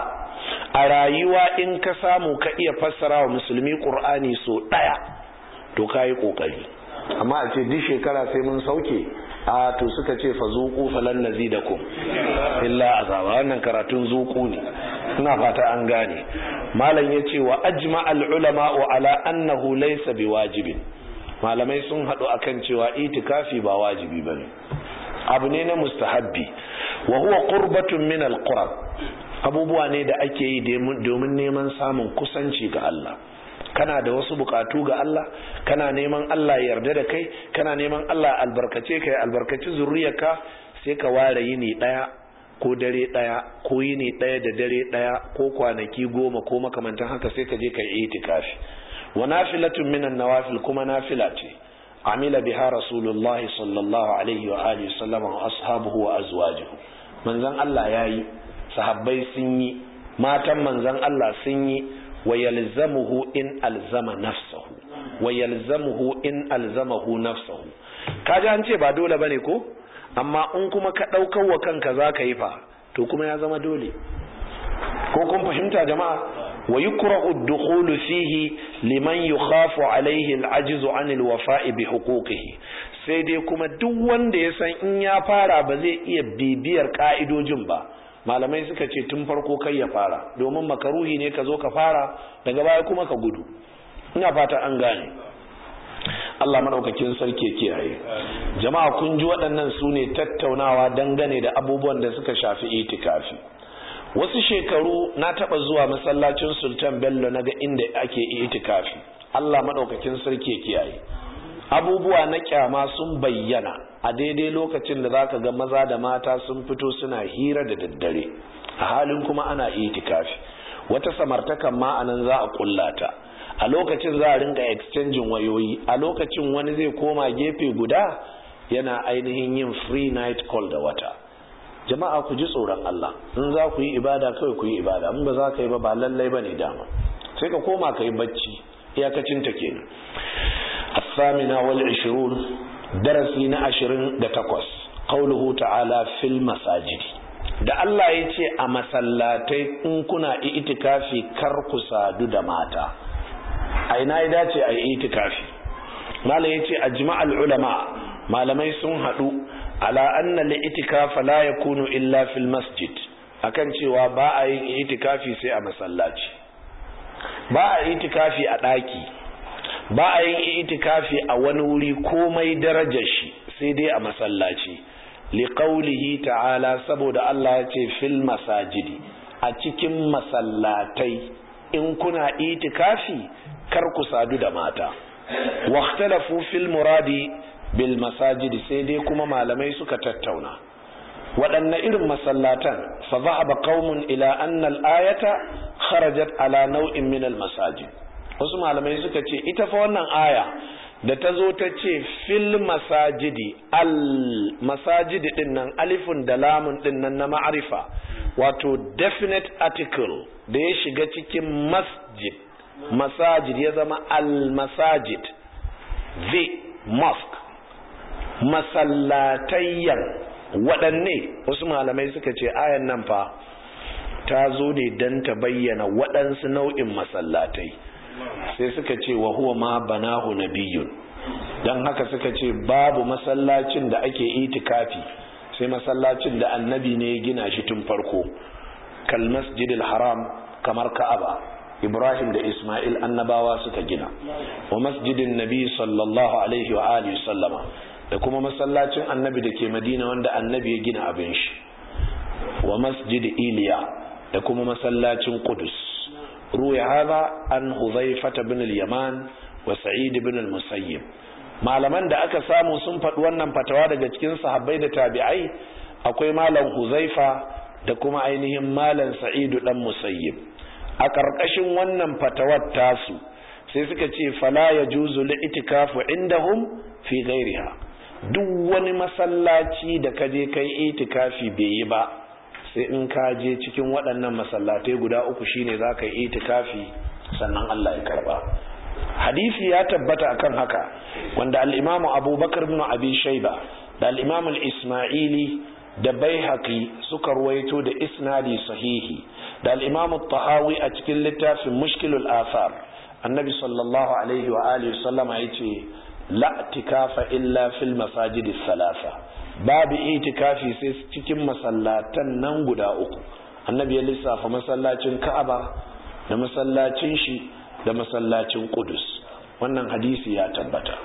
a rayuwa in ka samu ka iya fassara wa musulmi ƙur'ani so ɗaya to ka yi ƙoƙari amma a ce duk shekara sai mun sauke a to suka ce fa zuku falan nazidakum illa azaba wannan karatun zuku ne ina fata an gane malam yace wa ajma al ulama ala annahu laysa biwajibin malamai sun hadu akan cewa itikafi ba wajibi bane abu ne na mustahabbi wa huwa qurbatun min al qurab abubuwa ne da ake yi domin neman samun kusanci ga Allah kana da wasu bukatu ga Allah kana neman Allah ya yarda da kai kana neman Allah albarkace kai albarkaci zuriyarka sai ka ware yini daya ko dare daya ko yini daya da dare daya ko kwanaki goma ko makamantan haka sai ka je kai itikafi wa nafilatun minan nawafil kuma nafila ce amila biha rasulullah sallallahu alaihi wa alihi sallama wa ashabuhu wa azwajuhu manzon Allah yayi sahabbai sun yi matan manzon Allah sun yi ويلزمه إن ألزم نفسه ويلزمه إن ألزمه نفسه kaji an ce ba dole bane ko amma in kuma ka ɗaukar wa kanka za ka yi fa to kuma ya zama dole ko kun fahimta jama'a wa yukrahu ad-dukhulu fihi liman yukhafu alayhi al-ajzu 'an al-wafa'i bi huquqihi sai dai kuma duk wanda ya san in ya fara ba zai iya bibiyar ka'idojin ba malamai suka ce tun farko kai ya fara domin makaruhi ne ka zo ka fara daga baya kuma ka gudu ina fata an gane Allah madaukakin sarki kiyaye jama'a kun ji waɗannan su ne tattaunawa dangane da abubuwan da suka shafi itikafi wasu shekaru na taɓa zuwa masallacin sultan bello na ga inda ake itikafi Allah madaukakin sarki kiyaye abubuwa na kyama sun bayyana a daidai lokacin da zaka ga maza da mata sun fito suna hira da daddare a halin kuma ana itikafi wata samartakan ma anan za a kullata a lokacin za a ringa exchanging wayoyi a lokacin wani zai koma gefe guda yana ainihin yin free night call da wata jama'a ku ji tsoron Allah in za ku yi ibada kawai ku yi ibada in ba za ka yi ba ba lallai ba ne dama sai ka koma ka yi bacci iyakacin ta kenan الثامنة والعشرون درسي عشرين دتقوس قوله تعالى في المساجد da Allah ya ce a masallatai in kuna itikafi kar ku sadu da mata a ina ya dace a itikafi malam ya ce ajma'al ulama malamai sun haɗu ala anna li itikafa la yakunu illa fil masjid akan cewa ba a yin itikafi sai a masallaci ba a itikafi a ɗaki ba a yin itikafi a wani wuri komai darajar shi sai dai a masallaci liqaulihi ta'ala saboda Allah ya ce fil masajidi a cikin masallatai in kuna itikafi kar ku sadu da mata waqtalafu fil muradi bil masajidi sai dai kuma malamai suka tattauna waɗanne irin masallatan fa zahaba qaumun ila anna al-ayata kharajat ala nau'in min al-masajid wasu malamai suka ce ita fa wannan aya da ta zo ta ce fil masajidi al masajidi din nan alifun da lamun din nan na ma'arifa wato definite article da ya shiga cikin masjid masajid ya zama al masajid the mosque masallatayyan waɗanne wasu malamai suka ce ayan nan fa ta zo ne don ta bayyana waɗansu nau'in masallatai sai suka ce wa huwa ma banahu nabiyun don haka suka ce babu masallacin da ake itikafi sai masallacin da annabi ne ya gina shi tun farko kal masjidil haram kamar ka'aba ibrahim da isma'il annabawa suka gina wa masjidin nabi sallallahu alaihi wa alihi sallama da kuma masallacin annabi da ke madina wanda annabi ya gina abin shi wa masjid iliya da kuma masallacin qudus ruwa hada an huzaifata bin al-yaman wa sa'id bin al-musayyib malaman da aka samu sun faɗi wannan fatawa daga cikin sahabbai da tabi'ai akwai malam huzaifa da kuma ainihin malam sa'idu dan musayyib a ƙarƙashin wannan fatawar tasu sai suka ce fala ya juzu li itikafu indahum fi ghairiha duk wani masallaci da ka je kai itikafi bai yi ba sai in ka je cikin waɗannan masallatai guda uku shine za ka yi itikafi sannan Allah ya karba hadisi ya tabbata akan haka wanda al-imamu abubakar bin abi shaiba da al-imamu al-isma'ili da baihaqi suka ruwaito da isnadi sahihi da al-imamu tahawi a cikin littafin mushkilul athar annabi sallallahu alaihi wa alihi sallama yace la tikafa illa fil masajid thalatha babu itikafi sai cikin masallatan nan guda uku annabi ya lissafa masallacin ka'aba da masallacin shi da masallacin Qudus wannan hadisi ya tabbata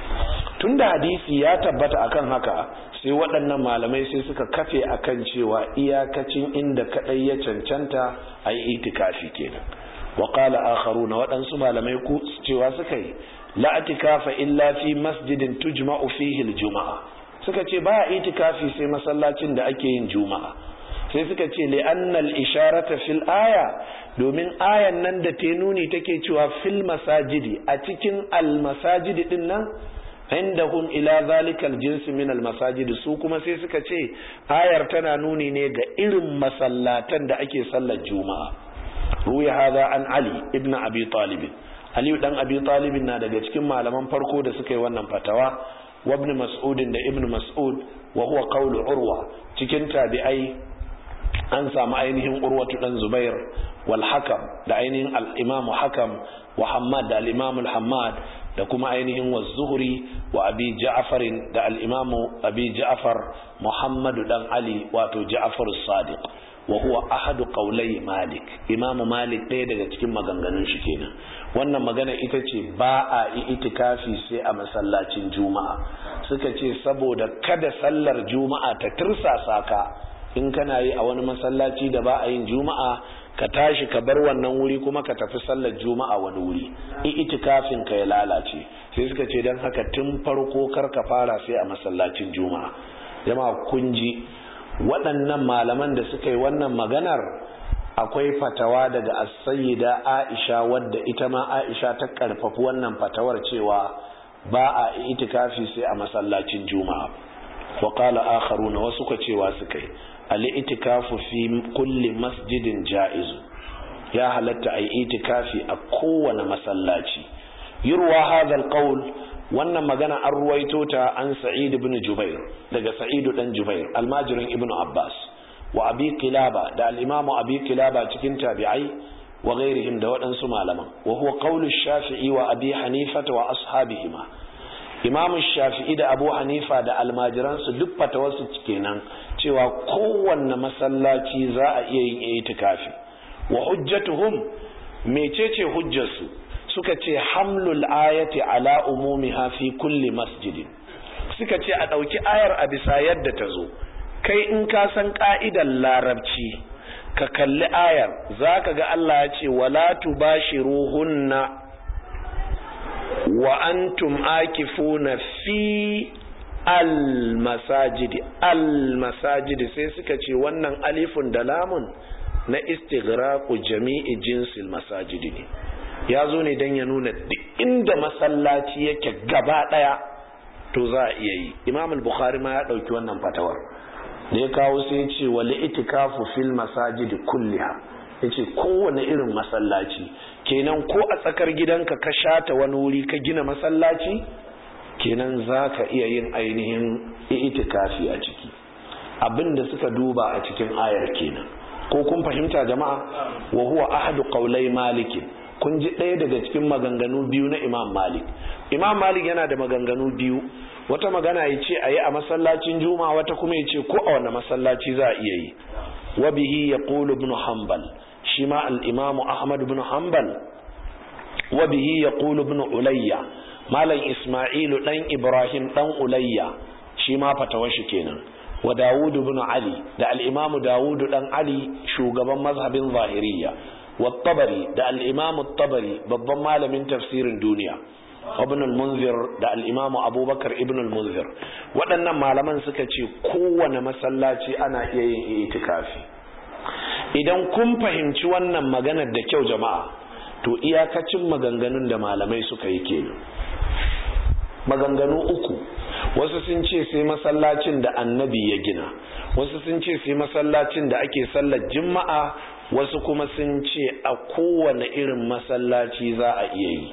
tunda hadisi ya tabbata akan haka sai waɗannan malamai sai suka kafe akan cewa iyakacin inda kadai ya cancanta a yi itikafi kenan wa qala akharuna waɗansu malamai ku cewa suka yi la itikafa illa fi masjidin tujma'u fihi al-juma'a suka ce ba itikafi sai masallacin da ake yin juma'a sai suka ce li'annal isharata fil aya domin ayan nan da ta nuni take cewa fil masajidi a cikin al masajidi din nan indahum ila zalikal jinsi min al masajidi su kuma sai suka ce ayar tana nuni ne ga irin masallatan da ake sallar juma'a ruya hadha an ali ibn abi talib ali dan abi talib na daga cikin malaman farko da suka yi wannan fatawa wa ibn mas'ud da ibn mas'ud wa huwa qawlu urwa cikin tabi'ai an samu ainihin urwatu dan zubair wal hakam da ainihin al-imam hakam wa hammad da al-imam al-hammad da kuma ainihin wa zuhri wa abi ja'far da al-imam abi ja'far muhammad dan ali wato ja'far as-sadiq wa huwa ahadu qawlai malik imamu malik ɗaya daga cikin maganganun shi kenan wannan magana ita ce ba a yi itikafi sai a masallacin juma'a suka ce saboda kada sallar juma'a ta tirsasa ka in kana yi a wani masallaci da ba a yin juma'a ka tashi ka bar wannan wuri kuma ka tafi sallar juma'a wani wuri in itikafin ka ya lalace sai suka ce don haka tun farko kar ka fara sai a masallacin juma'a jama'a kun ji waɗannan malaman da suka yi wannan maganar akwai fatawa daga as-sayyida Aisha wadda ita ma Aisha ta karfafi wannan fatawar cewa ba a itikafi sai a masallacin juma'a wa qala akharuna wasu ka cewa suka yi al-itikafu fi kulli masjidin ja'izu ya halatta ai itikafi a kowane masallaci yurwa hadha al-qawl wannan magana an ruwaito ta an sa'id ibn jubair daga sa'id dan jubair almajirin ibn abbas wa abi kilaba da al-imam abi kilaba cikin tabi'ai wa ghairihim da waɗansu malaman wa huwa qawlu shafi'i wa abi hanifa wa ashabihima imam shafi'i da abu hanifa da almajiransu duk fatawarsu kenan cewa kowanne masallaci za a iya yin itikafi wa hujjatuhum mecece hujjarsu suka ce hamlul ayati ala umumiha fi kulli masjidin suka ce a ɗauki ayar a bisa yadda ta zo kai in ka san ƙa'idar larabci ka kalli ayar za ka ga Allah ya ce wala tubashiruhunna wa antum akifuna fi al-masajidi al-masajidi sai suka ce wannan alifun da lamun na istighraqu jami'i jinsil masajidi ne ya zo ne don ya nuna duk inda masallaci yake gaba daya to za a iya yi imam al-bukhari ma ya dauki wannan fatawar da ya kawo sai ya ce wal itikafu fil masajidi kulliha yace kowane irin masallaci kenan ko a tsakar gidanka ka shata wani wuri ka gina masallaci kenan za ka iya yin ainihin itikafi a ciki abinda suka duba a cikin ayar kenan ko kun fahimta jama'a wa huwa ahadu qawlai malikin kun ji ɗaya daga cikin maganganu biyu na imam malik imam malik yana da maganganu biyu wata magana ya ce a yi a masallacin juma wata kuma ya ce ko a wani masallaci za a iya yi wa bihi ya ƙulu ibn hanbal shi ma al'imamu ahmad ibn hanbal wa bihi ya ƙulu ibn ulayya malam ismailu ɗan ibrahim ɗan ulayya shi ma fatawar shi kenan wa dawud ibn ali da al'imamu dawud ɗan ali shugaban mazhabin zahiriya والطبري ده الإمام الطبري babban malamin tafsirin duniya ibn al-munzir da al-imam abubakar ibn al-munzir waɗannan malaman suka ce kowane masallaci ana iya yin itikafi idan kun fahimci wannan maganar da kyau jama'a to iyakacin maganganun da malamai suka yi kenan maganganu uku wasu sun ce sai masallacin da annabi ya gina wasu sun ce sai masallacin da ake sallar juma'a wasu kuma sun ce a kowane irin masallaci za a iya yi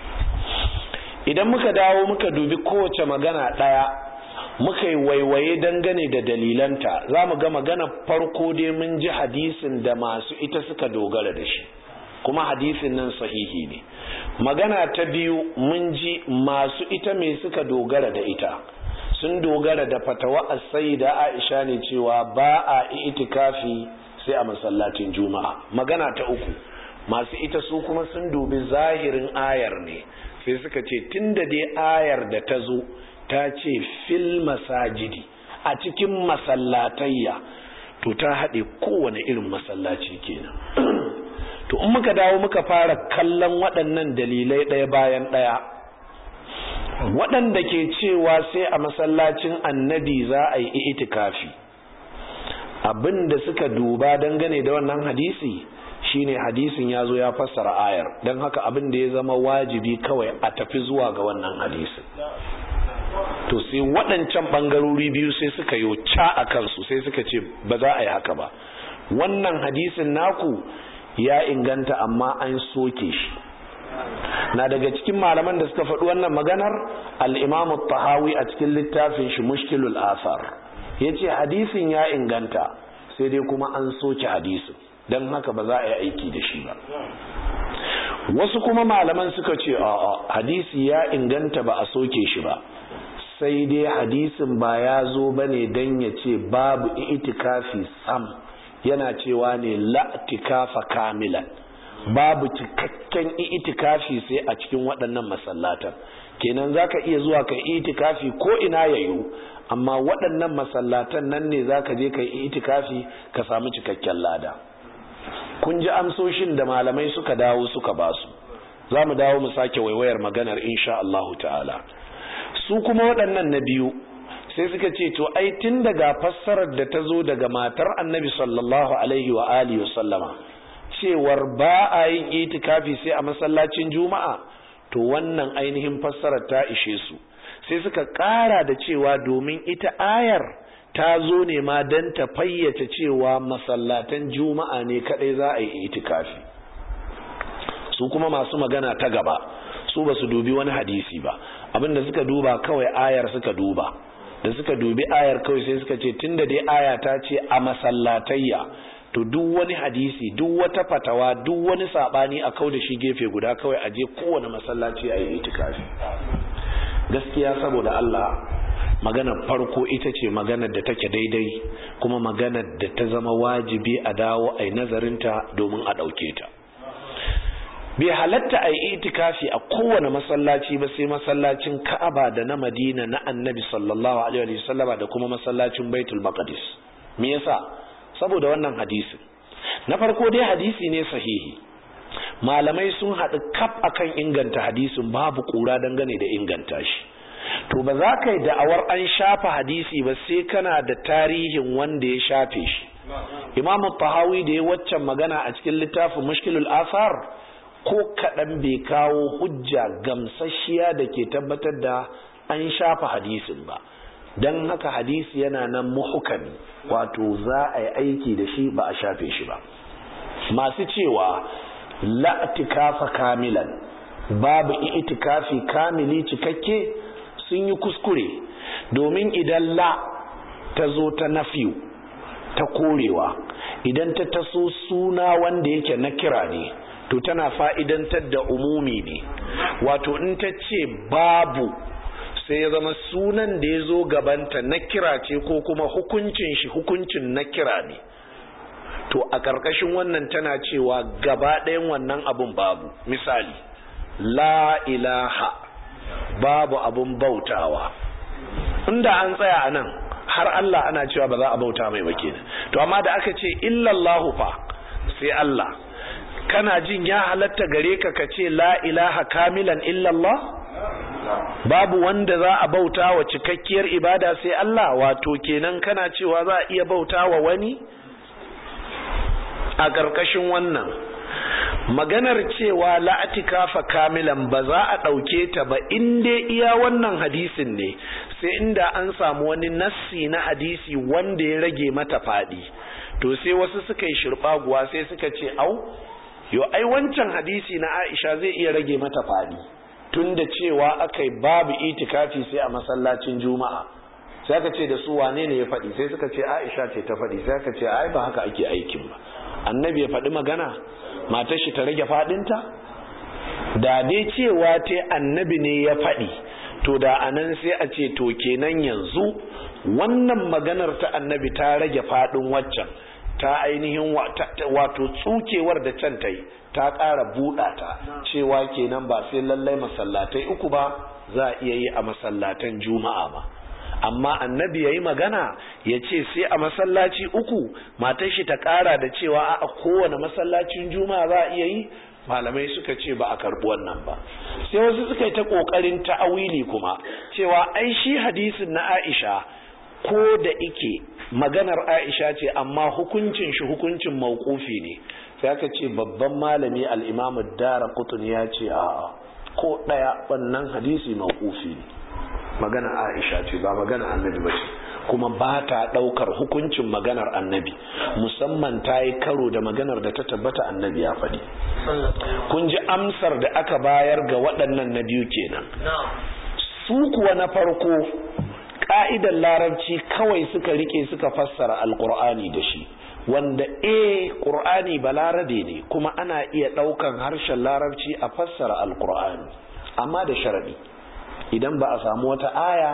idan muka dawo muka dubi kowace magana ɗaya muka yi waiwaye dangane da dalilanta za mu ga magana farko dai mun ji hadisin da masu ita suka dogara da shi kuma hadisin nan sahihi ne magana ta biyu mun ji masu ita mai suka dogara da ita sun dogara da fatawa a da aisha ne cewa ba a itikafi sai a masallacin juma'a magana ta uku masu ita su kuma sun dubi zahirin ayar ne sai suka ce tunda dai ayar da ta zo ta ce fil masajidi a cikin masallatayya to ta haɗe kowane irin masallaci kenan to in muka dawo muka fara kallon waɗannan dalilai ɗaya bayan ɗaya waɗanda ke cewa sai a masallacin annabi za a yi itikafi abin da suka duba dangane da wannan hadisi shine hadisin ya zo ya fassara ayar don haka abin da ya zama wajibi kawai a tafi zuwa ga wannan hadisin to sai waɗancan ɓangarori biyu sai suka yi ca a kansu sai suka ce ba za a yi haka ba wannan hadisin naku ya inganta amma an soke shi na daga cikin malaman da suka faɗi wannan maganar al'imamu tahawi a cikin littafin shi mushkilul asar ya ce hadisin ya inganta sai dai kuma an soke hadisin don haka ba za a yi aiki da shi ba wasu kuma malaman suka ce a hadisi ya inganta ba a soke shi ba sai dai hadisin ba ya zo ba ne don ya ce babu itikafi sam yana cewa ne la'tikafa kamilan babu cikakken itikafi sai a cikin waɗannan masallatan kenan zaka iya zuwa kai itikafi ko ina yayu amma waɗannan masallatan nan ne zaka je kai itikafi ka samu cikakken lada kun ji amsoshin da malamai suka dawo suka basu za mu dawo mu sake waiwayar maganar insha Allahu ta'ala su kuma waɗannan na biyu sai suka ce to ai tun daga fassarar da ta zo daga matar annabi sallallahu alaihi wa alihi sallama cewar ba a yin itikafi sai a masallacin juma'a to wannan ainihin fassarar ta ishe su sai suka ƙara da cewa domin ita ayar ta zo ne ma don ta fayyace cewa masallatan juma'a ne kadai za a yi itikafi su kuma masu magana ta gaba su ba su dubi wani hadisi ba abinda suka duba kawai ayar suka duba da suka dubi ayar kawai sai suka ce tunda dai aya ta ce a masallatayya to duk wani hadisi duk wata fatawa duk wani sabani a kau da shi gefe guda kawai a je kowane masallaci a yi itikafi gaskiya saboda Allah maganar farko ita ce maganar da take daidai kuma maganar da ta zama wajibi a dawo a yi nazarinta domin a ɗauke ta bai halatta a yi itikafi a kowane masallaci ba sai masallacin ka'aba da na madina na annabi sallallahu alaihi wa sallama da kuma masallacin baitul maqdis me yasa saboda wannan hadisi na farko dai hadisi ne sahihi malamai sun haɗu kaf akan inganta hadisin babu ƙura dangane da inganta shi to ba za ka yi da'awar an shafa hadisi ba sai kana da tarihin wanda ya shafe shi imamu tahawi da ya waccan magana a cikin littafin mushkilul asar ko kaɗan bai kawo hujja gamsasshiya da ke tabbatar da an shafa hadisin ba don haka hadisi yana nan muhukami wato za a yi aiki da shi ba a shafe shi ba masu cewa la'atikafa kamilan babu itikafi kamili cikakke sun yi kuskure domin idan la ta zo ta nafiyu ta korewa idan ta taso suna wanda yake na kira ne to tana fa'idantar da umumi ne wato in ta ce babu sai ya zama sunan da ya zo gabanta na kira ce ko kuma hukuncin shi hukuncin na kira ne to a ƙarƙashin wannan tana cewa gaba ɗayan wannan abun babu misali la ilaha babu abun bautawa inda an tsaya a nan har Allah ana cewa ba za a bauta mai ba kenan to amma da aka ce illallahu fa sai Allah kana jin ya halatta gare ka ka ce la ilaha kamilan illallah babu wanda za a bauta wa cikakkiyar ibada sai Allah wato kenan kana cewa za a iya bauta wa wani a ƙarƙashin wannan maganar cewa la'atikafa kamilan ba za a ɗauke ta ba in dai iya wannan hadisin ne sai inda an samu wani nassi na hadisi wanda ya rage mata faɗi to sai wasu suka yi shirɓaguwa sai suka ce au yo ai wancan hadisi na aisha zai iya rage mata faɗi tun da cewa aka yi babu itikafi sai a masallacin juma'a sai aka ce da su wane ne ya faɗi sai suka ce aisha ce ta faɗi sai aka ce ai ba haka ake aikin ba annabi ya faɗi magana matar shi ta rage faɗinta da dai cewa ta annabi ne ya faɗi to da anan sai a ce to kenan yanzu wannan maganar ta annabi ta rage faɗin waccan ta ainihin wato tsukewar da can ta yi ta ƙara buɗa ta cewa kenan ba sai lallai masallatai uku ba za a iya yi a masallatan juma'a ba amma annabi ya yi magana ya ce sai a masallaci uku matar shi ta ƙara da cewa a kowane masallacin juma'a za a iya yi malamai suka ce ba a karɓi wannan ba sai wasu suka yi ta ƙoƙarin ta'awili kuma cewa ai shi hadisin na aisha ko da ike maganar aisha ce amma hukuncin shi hukuncin mauƙufi ne sai aka ce babban malami al'imamu dara kutun ya ce a ko ɗaya wannan hadisi mauƙufi ne magana aisha ce ba magana annabi ba ce kuma ba ta ɗaukar hukuncin maganar annabi musamman ta yi karo da maganar da ta tabbata annabi ya faɗi kun ji amsar da aka bayar ga waɗannan na biyu kenan su kuwa na farko ƙa'idar larabci kawai suka rike suka fassara alƙur'ani da shi wanda e ƙur'ani ba larabe ne kuma ana iya ɗaukan harshen larabci a fassara alƙur'ani amma da sharaɗi idan ba a samu wata aya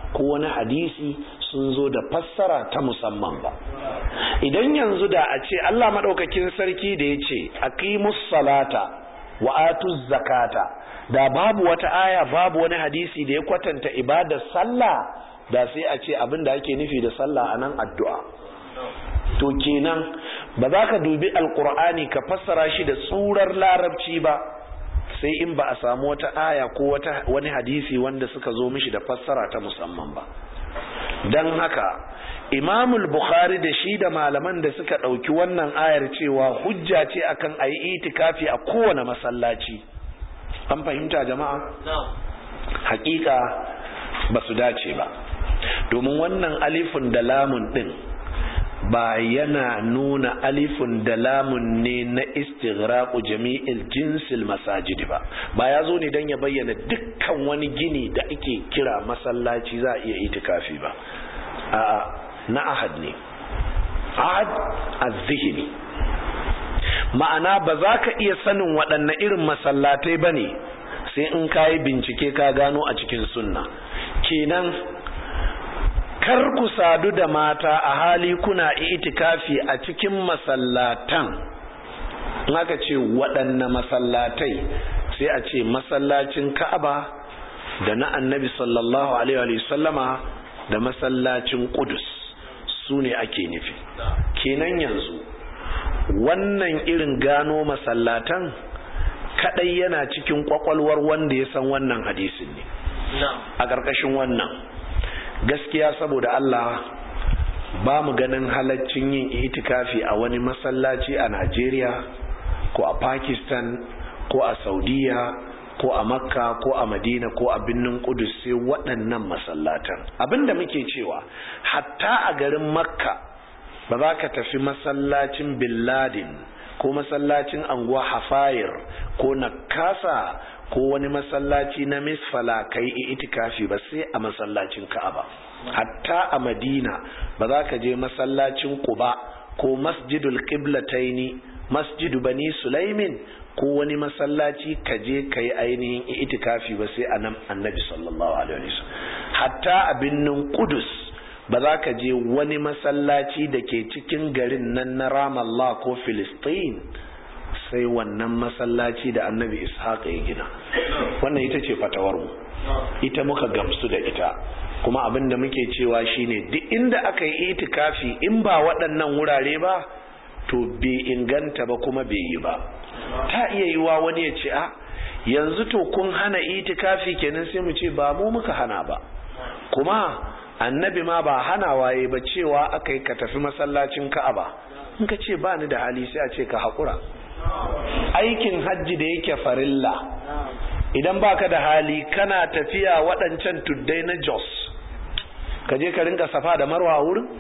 ko wani hadisi sun zo da fassara ta musamman ba idan yanzu da a ce Allah maɗaukakin sarki da ya ce aqimus salata wa atuz zakata da babu wata aya babu wani hadisi da ya kwatanta ibadar sallah da sai a ce abin da ake nufi da sallah anan addu'a to kenan ba za ka dubi alkur'ani ka fassara shi da tsurar larabci ba sai in ba a samu wata aya ko wata wani hadisi wanda suka zo mishi da fassara ta musamman ba don haka imamul bukhari da shi da malaman da suka ɗauki wannan ayar cewa hujja ce akan a yi itikafi a kowane masallaci an fahimta jama'a hakika ba su dace ba domin wannan alifin da lamun ɗin ba yana nuna alifun da lamun ne na istighraqu jami'il jinsil masajidi ba ba ya zo ne don ya bayyana dukkan wani gini da ake kira masallaci za a iya itikafi ba a na ahad ne ahad az-zihni ma'ana ba za ka iya sanin waɗanne irin masallatai ba ne sai in ka yi bincike ka gano a cikin sunna kenan kar ku sadu da mata a hali kuna itikafi a cikin masallatan aka ce waɗanne masallatai sai a ce masallacin ka'aba da na annabi sallallahu alaihi sallama da masallacin kudus su ne ake nufi kenan yanzu wannan irin gano masallatan kadai yana cikin kwakwalwar wanda ya san wannan hadisin ne a ƙarƙashin wannan gaskiya saboda Allah ba mu ganin halaccin yin itikafi a wani masallaci a Najeriya ko a Pakistan ko a Saudiya ko a Makka ko a Madina ko a birnin Kudus sai waɗannan masallatan abinda muke cewa hatta a garin Makka ba za ka tafi masallacin Bin Laden ko masallacin anguwa Hafayir ko Nakasa ko wani masallaci na misfala ka yi itikafi ba sai a masallacin ka'aba hatta a madina ba za ka je masallacin quba ko masjidul qiblataini masjidu bani sulaimin ko wani masallaci ka je ka yi ainihin itikafi ba sai a nan annabi sallallahu alaihi wasallam hatta a binnin kudus ba za ka je wani masallaci da ke cikin garin nan na ramallah ko filistin sai wannan masallaci da annabi ishaq ya gina wannan ita ce fatawarmu ita muka gamsu da ita kuma abin da muke cewa shine duk inda aka yi itikafi in ba waɗannan wurare ba to bai inganta ba kuma bai yi ba ta iya yiwa wani ya ce a yanzu to kun hana itikafi kenan sai mu ce ba mu muka hana ba kuma annabi ma ba hana waye ba cewa aka yi ka tafi masallacin ka'aba in ka ce ba ni da hali sai a ce ka haƙura aikin hajji da yake farilla idan baka da hali kana tafiya waɗancan tuddai na jos ka je ka rinka safa da marwa a wurin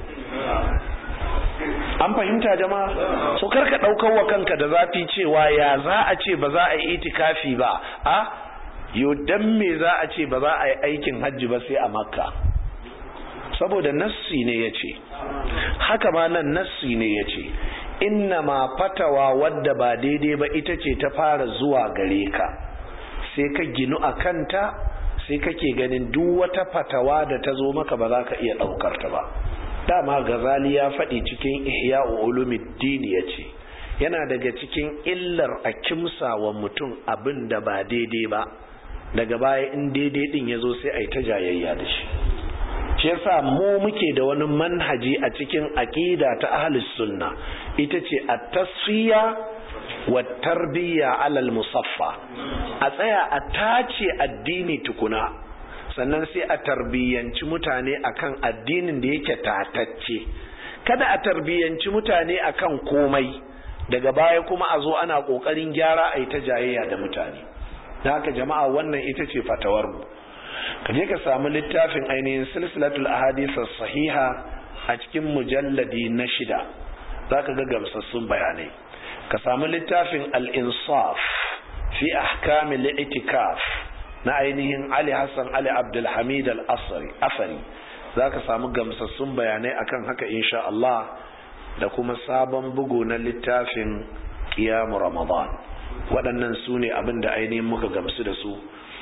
an fahimta jama'a so karka ɗaukar wa kanka da zafi cewa ya za a ce ba za a yi itikafi ba a yo dan me za a ce ba za a yi aikin hajji ba sai a makka saboda nassi ne ya ce haka ma nan nassi ne ya ce inna ma fatawa wadda ba daidai ba ita ce ta fara zuwa gare ka sai ka ginu a kanta sai kake ganin duk wata fatawa da ta zo maka ba za ka iya ɗaukar ta ba dama gazali ya faɗi cikin ihya ulumuddin ya ce yana daga cikin illar a kimsa wa mutum abin da ba daidai ba daga baya in daidai din ya zo sai a yi ta jayayya da shi shi yasa mu muke da wani manhaji a cikin aqida ta ahlus sunna ita ce at-tasfiya wa tarbiyya alal musaffa a tsaya a tace addini tukuna sannan sai a tarbiyyanci mutane akan addinin da yake tatacce kada a tarbiyyanci mutane akan komai daga baya kuma a zo ana kokarin gyara a yi ta jayayya da mutane da haka jama'a wannan ita ce fatawar mu ka je ka samu littafin ainihin silsilatul ahadith sahiha a cikin mujalladi na shida zaka ga gamsassun bayanai ka samu littafin al-insaf fi ahkam al-i'tikaf na ainihin Ali Hassan Ali Abdul Hamid al-Asri afari zaka samu gamsassun bayanai akan haka insha Allah da kuma sabon bugu na littafin qiyam ramadan waɗannan su ne abin da ainihin muka gamsu da su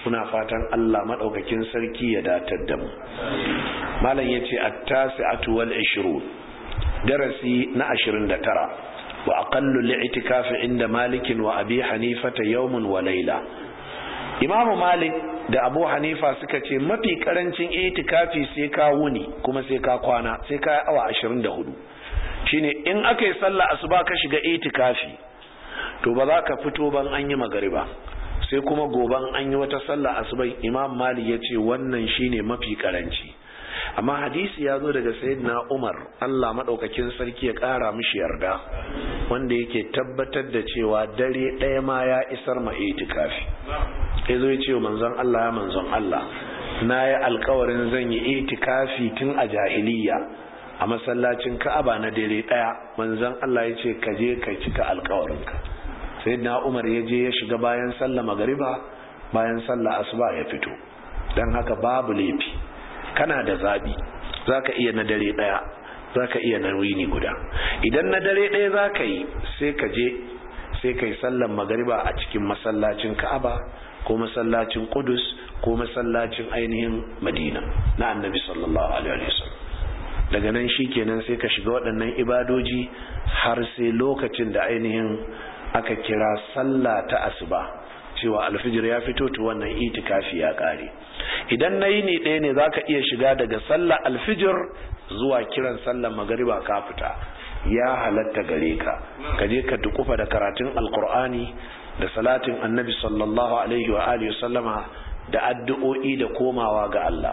muna fatan Allah madaukakin sarki ya datar da mu malam yace at-tasi'atu wal 20 darasi na 29 wa aqallu li'tikafi inda malikin wa abi hanifata yawmun wa layla imamu malik da abu hanifa suka ce mafi karancin itikafi sai ka wuni kuma sai ka kwana sai ka awa 24 shine in aka yi sallah asuba ka shiga itikafi to ba za ka fito ban an yi magariba sai kuma goban an yi wata sallah asuba imam malik ya ce wannan shine mafi karanci amma hadisi ya zo daga sayyidina umar allah maɗaukakin sarki ya ƙara mishi yarda wanda yake tabbatar da cewa dare ɗaya ma ya isar ma itikafi ya zo ya ce manzon allah ya manzon allah na yi alkawarin zan yi itikafi tun a jahiliya a masallacin ka'aba na dare ɗaya manzon allah ya ce ka je ka cika alkawarinka sayyidina umar ya je ya shiga bayan sallah magariba bayan sallah asuba ya fito don haka babu laifi kana da zabi zaka iya na dare daya zaka iya na wini guda idan na dare daya zaka yi sai ka je sai kai sallan magariba a cikin masallacin Ka'aba ko masallacin Qudus ko masallacin ainihin Madina na Annabi sallallahu alaihi wasallam daga nan shikenan sai ka shiga waɗannan ibadoji har sai lokacin da ainihin aka kira sallah ta asuba cewa alfijir ya fito to wannan itikafi ya kare idan na yi ne ɗaya ne za ka iya shiga daga sallar alfijir zuwa kiran sallar magariba ka fita ya halatta gare ka ka je ka dukufa da karatun alkur'ani da salatin annabi sallallahu alaihi wa alihi sallama da addu'o'i da komawa ga Allah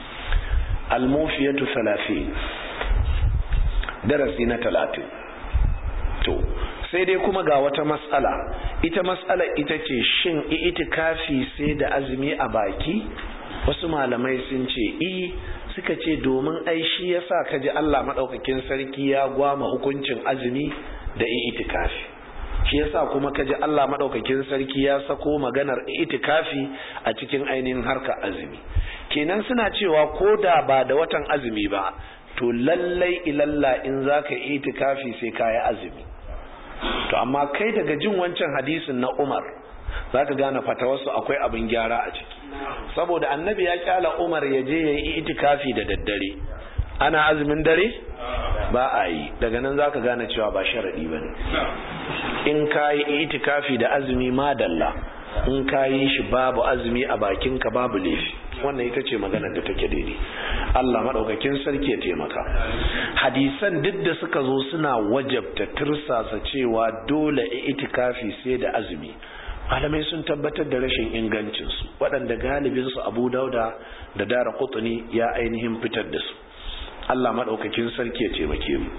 almufiyatu salafi darasi na talatin to sai dai kuma ga wata matsala ita matsala ita ce shin itikafi sai da azumi a baki wasu malamai sun ce i suka ce domin ai shi yasa kaji Allah madaukakin sarki ya gwama hukuncin azumi da itikafi shi yasa kuma kaji Allah madaukakin sarki ya sako maganar itikafi a cikin ainihin harka azumi kenan suna cewa ko da ba da watan azumi ba to lallai ilalla in zaka itikafi sai kayi azumi to amma kai daga jin wancan hadisin na Umar zaka gane fatawarsu akwai abin gyara a ciki saboda annabi ya kyala Umar ya je yayi itikafi da daddare ana azumin dare ba a yi daga nan zaka gane cewa ba sharadi bane in kayi itikafi da azumi madalla in kayi shi babu azumi a bakinka babu laifi wannan ita ce maganar da take daidai Allah maɗaukakin sarki ya taimaka hadisan duk da suka zo suna wajabta tirsasa cewa dole itikafi sai da azumi malamai sun tabbatar da rashin ingancinsu waɗanda galibinsu abu dauda da dara kutuni ya ainihin fitar da su Allah maɗaukakin sarki ya taimake mu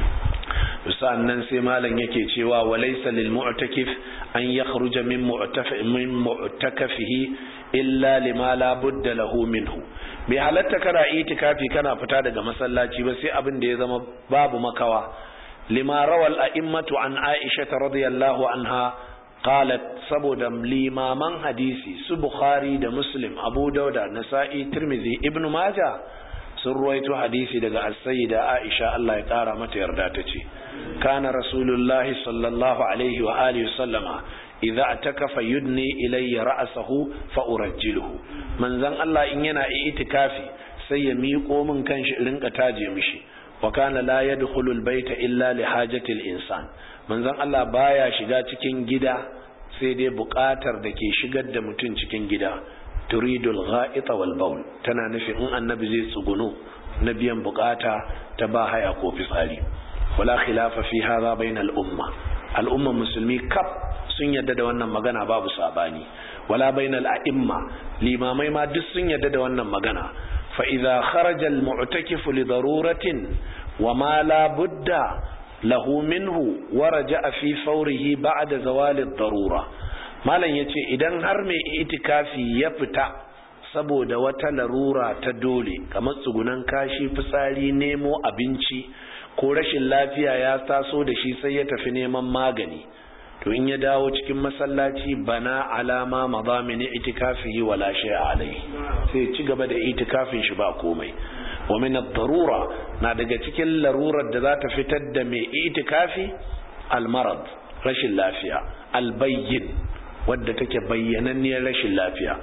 nan sai malam yake cewa walaysa lil mu'takif an yakhruja min min mu'takafihi illa lima la budda lahu minhu bai halatta kana itikafi kana fita daga masallaci ba sai abin da ya zama babu makawa lima rawal a'immatu an aisha radiyallahu anha qalat saboda limaman hadisi su bukhari da muslim abu dauda nasa'i tirmidhi ibnu majah sun ruwaito hadisi daga as-sayyida aisha Allah ya kara mata yarda ta ce kana rasulullahi sallallahu alaihi wa alihi sallama idza atakafa yudni ilayya ra'sahu fa urajjiluhu manzon Allah in yana itikafi sai ya miƙo min kanshi rinka taje mishi wa kana la yadkhulu al-bayta illa li hajati al-insan manzon Allah baya shiga cikin gida sai dai buƙatar da ke shigar da mutum cikin gida turidul gha'ita wal bawl tana nufin in annabi zai tsuguno na biyan bukata ta ba haya ko fitsari wala khilafa fi hadha bainal umma al umma musulmi kaf sun yadda da wannan magana babu sabani wala bainal a'imma limamai ma duk sun yadda da wannan magana fa idza kharaja al mu'takif li daruratin wa ma la budda lahu minhu wa raja'a fi fawrihi ba'da zawali ad-darura malam ya ce idan har mai itikafi ya fita saboda wata larura ta dole kamar tsugunan kashi fitsari nemo abinci ko rashin lafiya ya taso da shi sai ya tafi neman magani to in ya dawo cikin masallaci bana alama mazamini itikafihi wala shay'a alai sai ci gaba da itikafin shi ba komai wa min ad-darura na daga cikin larurar da za ta fitar da mai itikafi al-marad rashin lafiya al-bayyin wadda take bayyananniyar rashin lafiya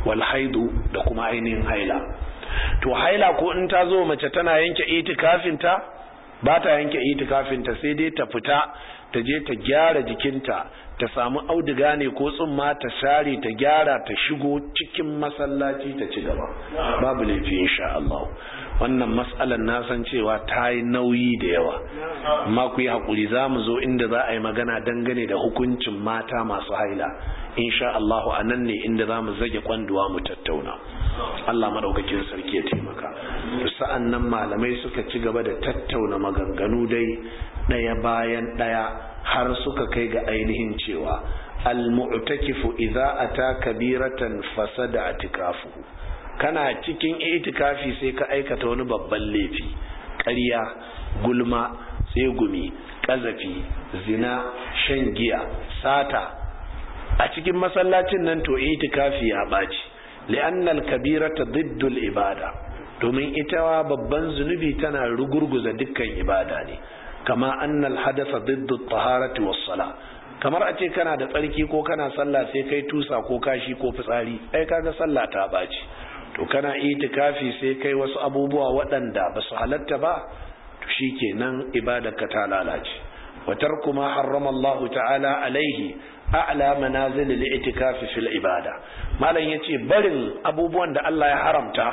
wal haidu da kuma ainihin haila to haila ko in ta zo mace tana yanke itikafinta ba ta yanke itikafinta sai dai ta fita ta je ta gyara jikinta ta samu auduga ne ko tsumma ta share ta gyara ta shigo cikin masallaci ta ci gaba babu laifi insha Allah wannan mas'alar na san cewa ta yi nauyi da yawa amma ku yi haƙuri za mu zo inda za a yi magana dangane da hukuncin mata masu haila insha Allah a nan ne inda za mu zage kwanduwa mu tattauna Allah maɗaukakin sarki ya taimaka sa'an nan malamai suka ci gaba da tattauna maganganu dai ɗaya bayan ɗaya har suka kai ga ainihin cewa al-mu'takifu idza ata kabiratan fasada atikafuhu kana cikin itikafi sai ka aikata wani babban laifi ƙarya gulma tsegumi ƙazafi zina shan giya sata a cikin masallacin nan to itikafi ya ɓaci li'annal kabirata diddul ibada domin ita babban zunubi tana rugurguza dukkan ibada ne kama annal hadasa diddu taharati was sala kamar a ce kana da tsarki ko kana sallah sai kai tusa ko kashi ko fitsari ai kaga sallah ta ɓaci to kana itikafi sai kai wasu abubuwa waɗanda ba su halatta ba to shikenan ibadarka ta lalace wa tarku ma harrama Allah ta'ala alaihi a'la manazil al-i'tikafi fil ibada malam yace barin abubuwan da Allah ya haramta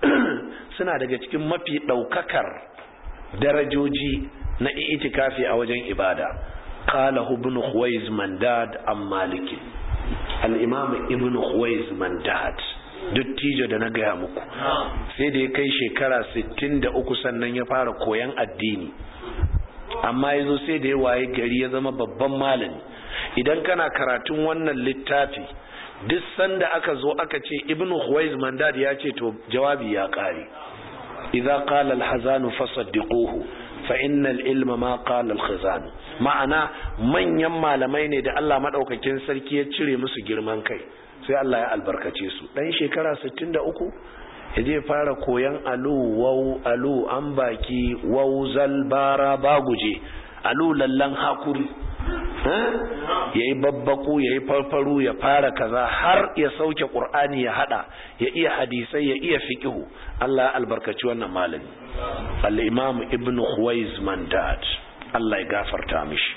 suna daga cikin mafi daukakar darajoji na i'tikafi a wajen ibada qala ibn khuwaiz mandad am malik al-imam ibn khuwaiz mandad dattijo da na gaya muku sai da ya kai shekara 63 sannan ya fara koyan addini amma ya zo sai da ya waye gari ya zama babban malami idan kana karatun wannan littafi duk sanda aka zo aka ce ibn huwaiz mandad ya ce to jawabi ya kare idza qala al-hazanu fasaddiquhu fa innal ilma ma qala al-khazan ma'ana manyan malamai ne da Allah madaukakin sarki ya cire musu girman kai sai Allah ya albarkace su dan shekara 63 yaje fara koyan alu wau alu an baki wau zalbara baguje alu lallan hakuri ya yi babbaku ya yi farfaru ya fara kaza har ya sauke ƙur'ani ya hada ya iya hadisai ya iya fiƙihu Allah ya albarkaci wannan malami al-imam ibn khuwaiz mandad Allah ya gafarta mishi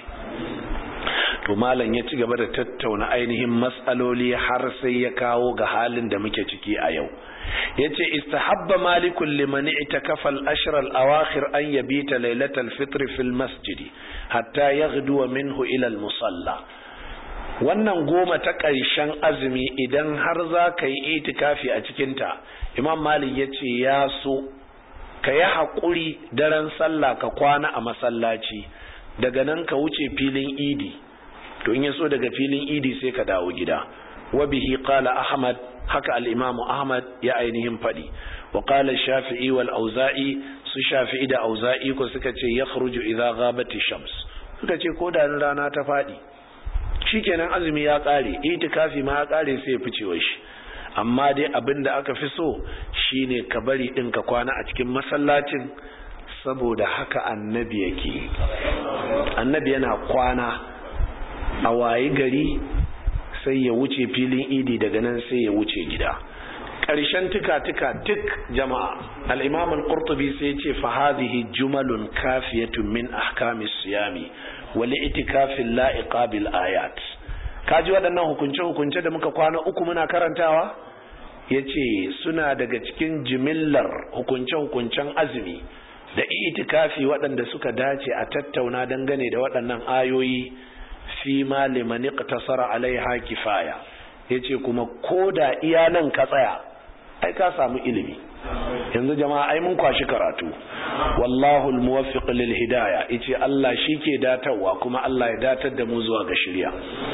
to malam ya ci gaba da tattauna ainihin matsaloli har sai ya kawo ga halin da muke ciki a yau yace istahabba malikul liman itakafa al-ashr al-awakhir an yabita laylatal fitr fil masjid hatta yaghdu minhu ila al-musalla wannan goma ta ƙarshen azumi idan har za ka yi itikafi a cikinta imam malik ya ce ya so ka yi haƙuri daren sallah ka kwana a masallaci daga nan ka wuce filin idi to in ya so daga filin idi sai ka dawo gida wa bihi qala ahmad haka al-imamu ahmad ya ainihin faɗi wa qala shafi'i wal auza'i su shafi'i da auza'i ko suka ce yakhruju idza ghabati shams suka ce ko da rana ta faɗi shikenan azumi ya ƙare itikafi ma ya ƙare sai ya fice shi amma dai abin da aka fi so shine ka bari ɗin ka kwana a cikin masallacin saboda haka annabi yake annabi yana kwana a wayi gari sai ya wuce filin idi daga nan sai ya wuce gida ƙarshen tuka-tuka duk jama'a al'imam al-qurtubi sai ce fa hadhihi jumalun kafiyatun min ahkamis siyami wal itikafin la'iqa bil ayat kaji waɗannan hukunce-hukunce da muka kwana uku muna karantawa yace suna daga cikin jimillar hukunce-hukuncen azumi da itikafi waɗanda suka dace a tattauna dangane da waɗannan ayoyi fi ma liman iqtasara alaiha kifaya yace kuma koda iya nan ka tsaya ai ka samu ilimi yanzu jama'a ai mun kwashi karatu wallahu almuwaffiq lil hidayah yace Allah shike datarwa kuma Allah ya datar da mu zuwa ga shari'a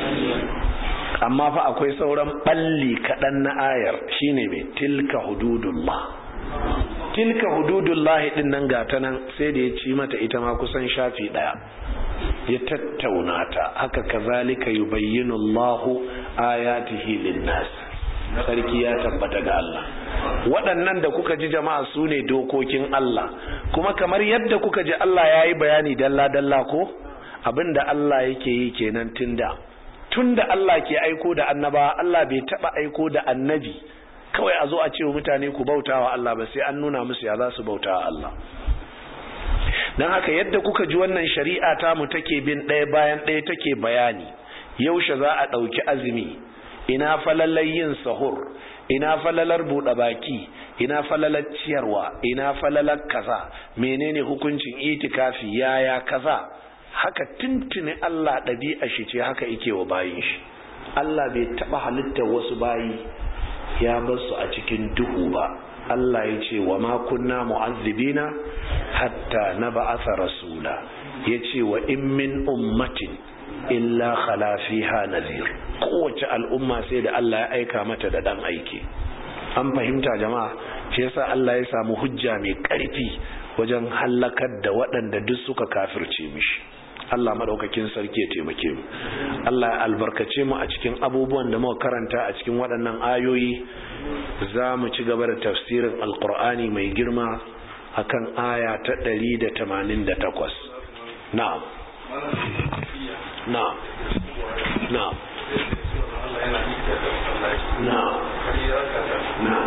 amma fa akwai sauran balli kadan na ayar shine mai tilka hududullah tilka hududullah din nan gata nan sai da ya ci mata ita ma kusan shafi daya ya tattauna ta haka kazalika yubayyinu Allahu ayatihi lin-nas sarki ya tabbata ga Allah waɗannan da kuka ji jama'a su ne dokokin Allah kuma kamar yadda kuka ji Allah ya yi bayani dalla-dalla ko abinda Allah yake yi kenan tunda tunda Allah ke aiko da annaba Allah bai taɓa aiko da annabi kawai a zo a ce wa mutane ku bautawa Allah ba sai an nuna musu ya za su bautawa Allah don haka yadda kuka ji wannan shari'a ta mu take bin ɗaya bayan ɗaya take bayani yaushe za a ɗauki azumi ina falalar yin sahur ina falalar buɗe baki ina falalar ciyarwa ina falalar kaza menene hukuncin itikafi yaya kaza haka tuntuni Allah ɗabi'a shi ce haka yake wa bayin shi Allah bai taɓa halittar wasu bayi ya bar su a cikin duhu ba Allah ya ce wa ma kunna mu'azzibina hatta na ba'atha rasula ya ce wa in min ummatin illa khala fiha nazir kowace al'umma sai da Allah ya aika mata da dan aiki an fahimta jama'a shi yasa Allah ya samu hujja mai karfi wajen hallakar da waɗanda duk suka kafirce mishi Allah madaukakin sarki ya taimake mu Allah ya albarkace mu a cikin abubuwan da muka karanta a cikin waɗannan ayoyi za mu ci gaba da tafsirin alkur'ani mai girma akan aya ta 188 na'am na'am na'am na'am na'am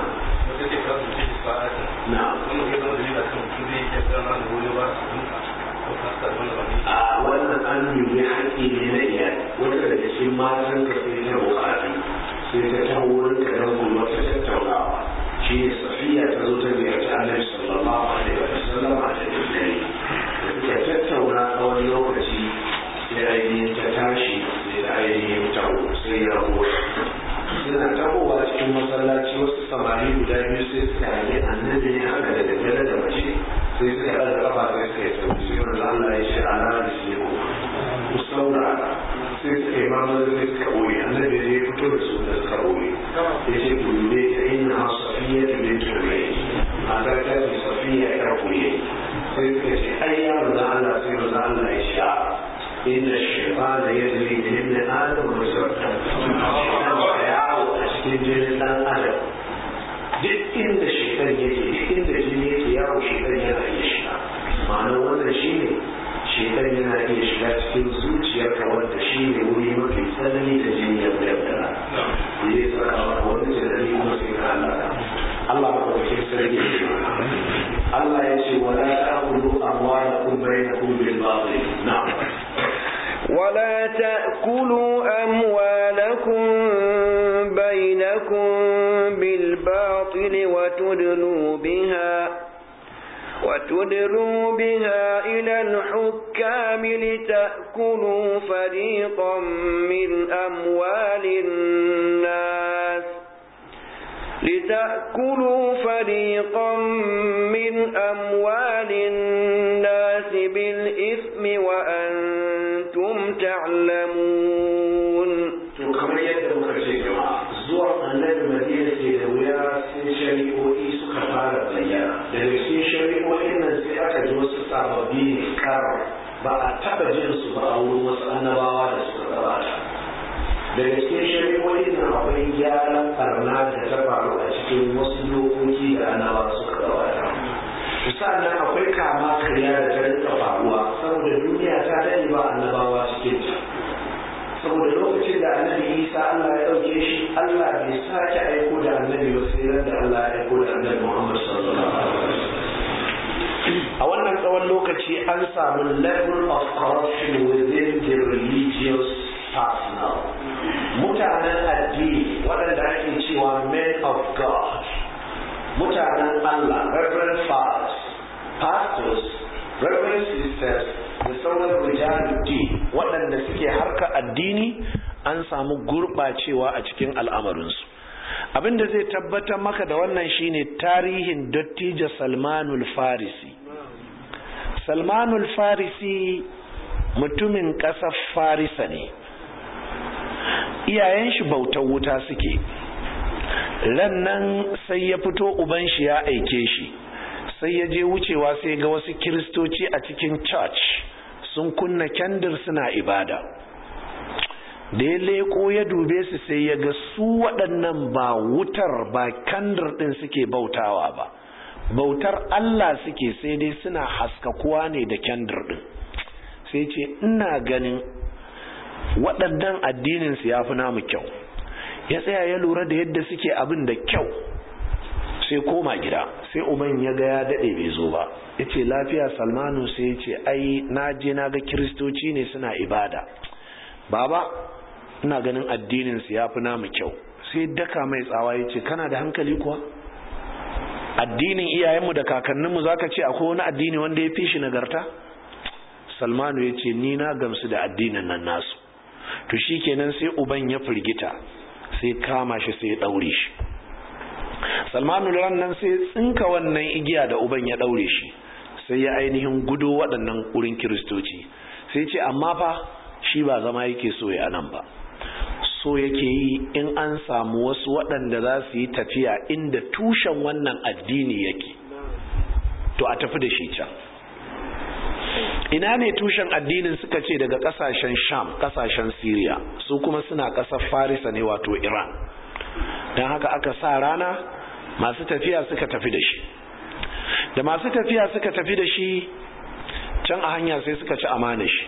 a wannan an yi haƙƙi ne na iyali wanda daga cikin matan ka sai ta bukatu sai ta taho wurin ka dan gulma ta tattaunawa shi ne safiya ta zo ta ziyarci annabi sallallahu alaihi wa sallam a cikin dare da suka tattauna tsawon lokaci sai ainihin ta tashi sai ta ainihin taho sai ya rago suna tahowa cikin masallaci wasu samari guda biyu sai suka hangi annabi ne haka da daddare da mace sai suka ɗaga kafa sai suka yi sauki sai wanda Allah ya ce ala da shi ko ku saurara sai suka yi mamar sai suka ɓoye annabi ne ya fito da su da suka ɓoye ya ce ku dube ta inna safiya da bin turai mata ta ce safiya ya ɓoye sai suka ce ai ya wanda Allah sai wanda Allah ya ce a inna shaitana yajri min ibn adam wa sabta yawo a cikin jinin dan adam duk inda shaitan yake duk inda jini yake yawo shaitan yana iya shiga ma'anar wannan shine shaitan yana iya shiga cikin zuciyarka wanda shine wuri mafi tsanani da jini ya bayyana da ya saka maka wani tunani kuma sai ka halaka Allah ba ka cikin sarki Allah ya ce wala ta'kulu amwalakum bainakum bil batil na'am ولا تأكلوا أموالكم بينكم بالباطل وتدلوا بها وتدلوا بها إلى الحكام لتأكلوا فريقا من أموال الناس لتأكلوا فريقا من أموال الناس بالإثم وأنتم تعلمون to kamar yadda muka ce jama'a zuwa annabi madina ke da wuya sai shari'o'i suka fara bayyana daga cikin shari'o'in nan sai aka ji wasu sababbi ne kar ba a taba jin su ba a wurin wasu annabawa da suka gabata daga cikin shari'o'in nan akwai gyaran barna da ta faru a cikin wasu dokoki da annabawa suka gabata sannan akwai kama karya da ta rinka faruwa saboda duniya ta dade ba annabawa cikin ta saboda lokacin da annabi isa allah ya ɗauke shi allah bai sake aiko da annabi ba sai da allah ya aiko da annabi muhammad sallallahu alaihi wasallam a wannan tsawon lokaci an samu level of corruption within the religious personnel mutanen addini waɗanda ake cewa men of god mutanen allah reverend fathers pastors reverend sisters da sauran rijaluddin waɗanda suke harka addini an samu gurɓacewa a cikin al'amarinsu abinda zai tabbatar maka da wannan shine tarihin dattijo salmanul farisi salmanul farisi mutumin ƙasar farisa ne iyayen shi bautar wuta suke rannan sai ya fito uban shi ya aike shi sai ya je wucewa sai ga wasu kiristoci a cikin church sun kunna kyandir suna ibada da ya leko ya dube su sai ya ga su waɗannan ba wutar ba kandir ɗin suke bautawa ba bautar Allah suke sai dai suna haskakuwa ne da kyandir ɗin sai ce ina ganin waɗannan addininsu ya fi namu kyau ya tsaya ya lura da yadda suke abin da kyau sai koma gida sai uban ya ga ya daɗe bai zo ba ya ce lafiya salmanu sai ya ce ai na je na ga kiristoci ne suna ibada baba ina ganin addinin su ya fi namu kyau sai daka mai tsawa ya ce kana da hankali kuwa addinin iyayenmu da kakanninmu za ka ce akwai wani addini wanda ya fi shi nagarta salmanu ya ce ni na gamsu da addinin nan nasu to shi kenan sai uban ya firgita sai kama shi sai ya ɗaure shi salmanu ran nan sai tsinka wannan igiya da uban ya ɗaure shi sai ya ainihin gudo waɗannan wurin kiristoci sai ce amma fa shi ba zama yake so ya nan ba so yake yi in an samu wasu waɗanda za su yi tafiya inda tushen wannan addini yake to a tafi da shi can ina ne tushen addinin suka ce daga ƙasashen sham ƙasashen syria su kuma suna ƙasar farisa ne wato iran don haka aka sa rana masu tafiya suka tafi da shi da masu tafiya suka tafi da shi can a hanya sai suka ci amana shi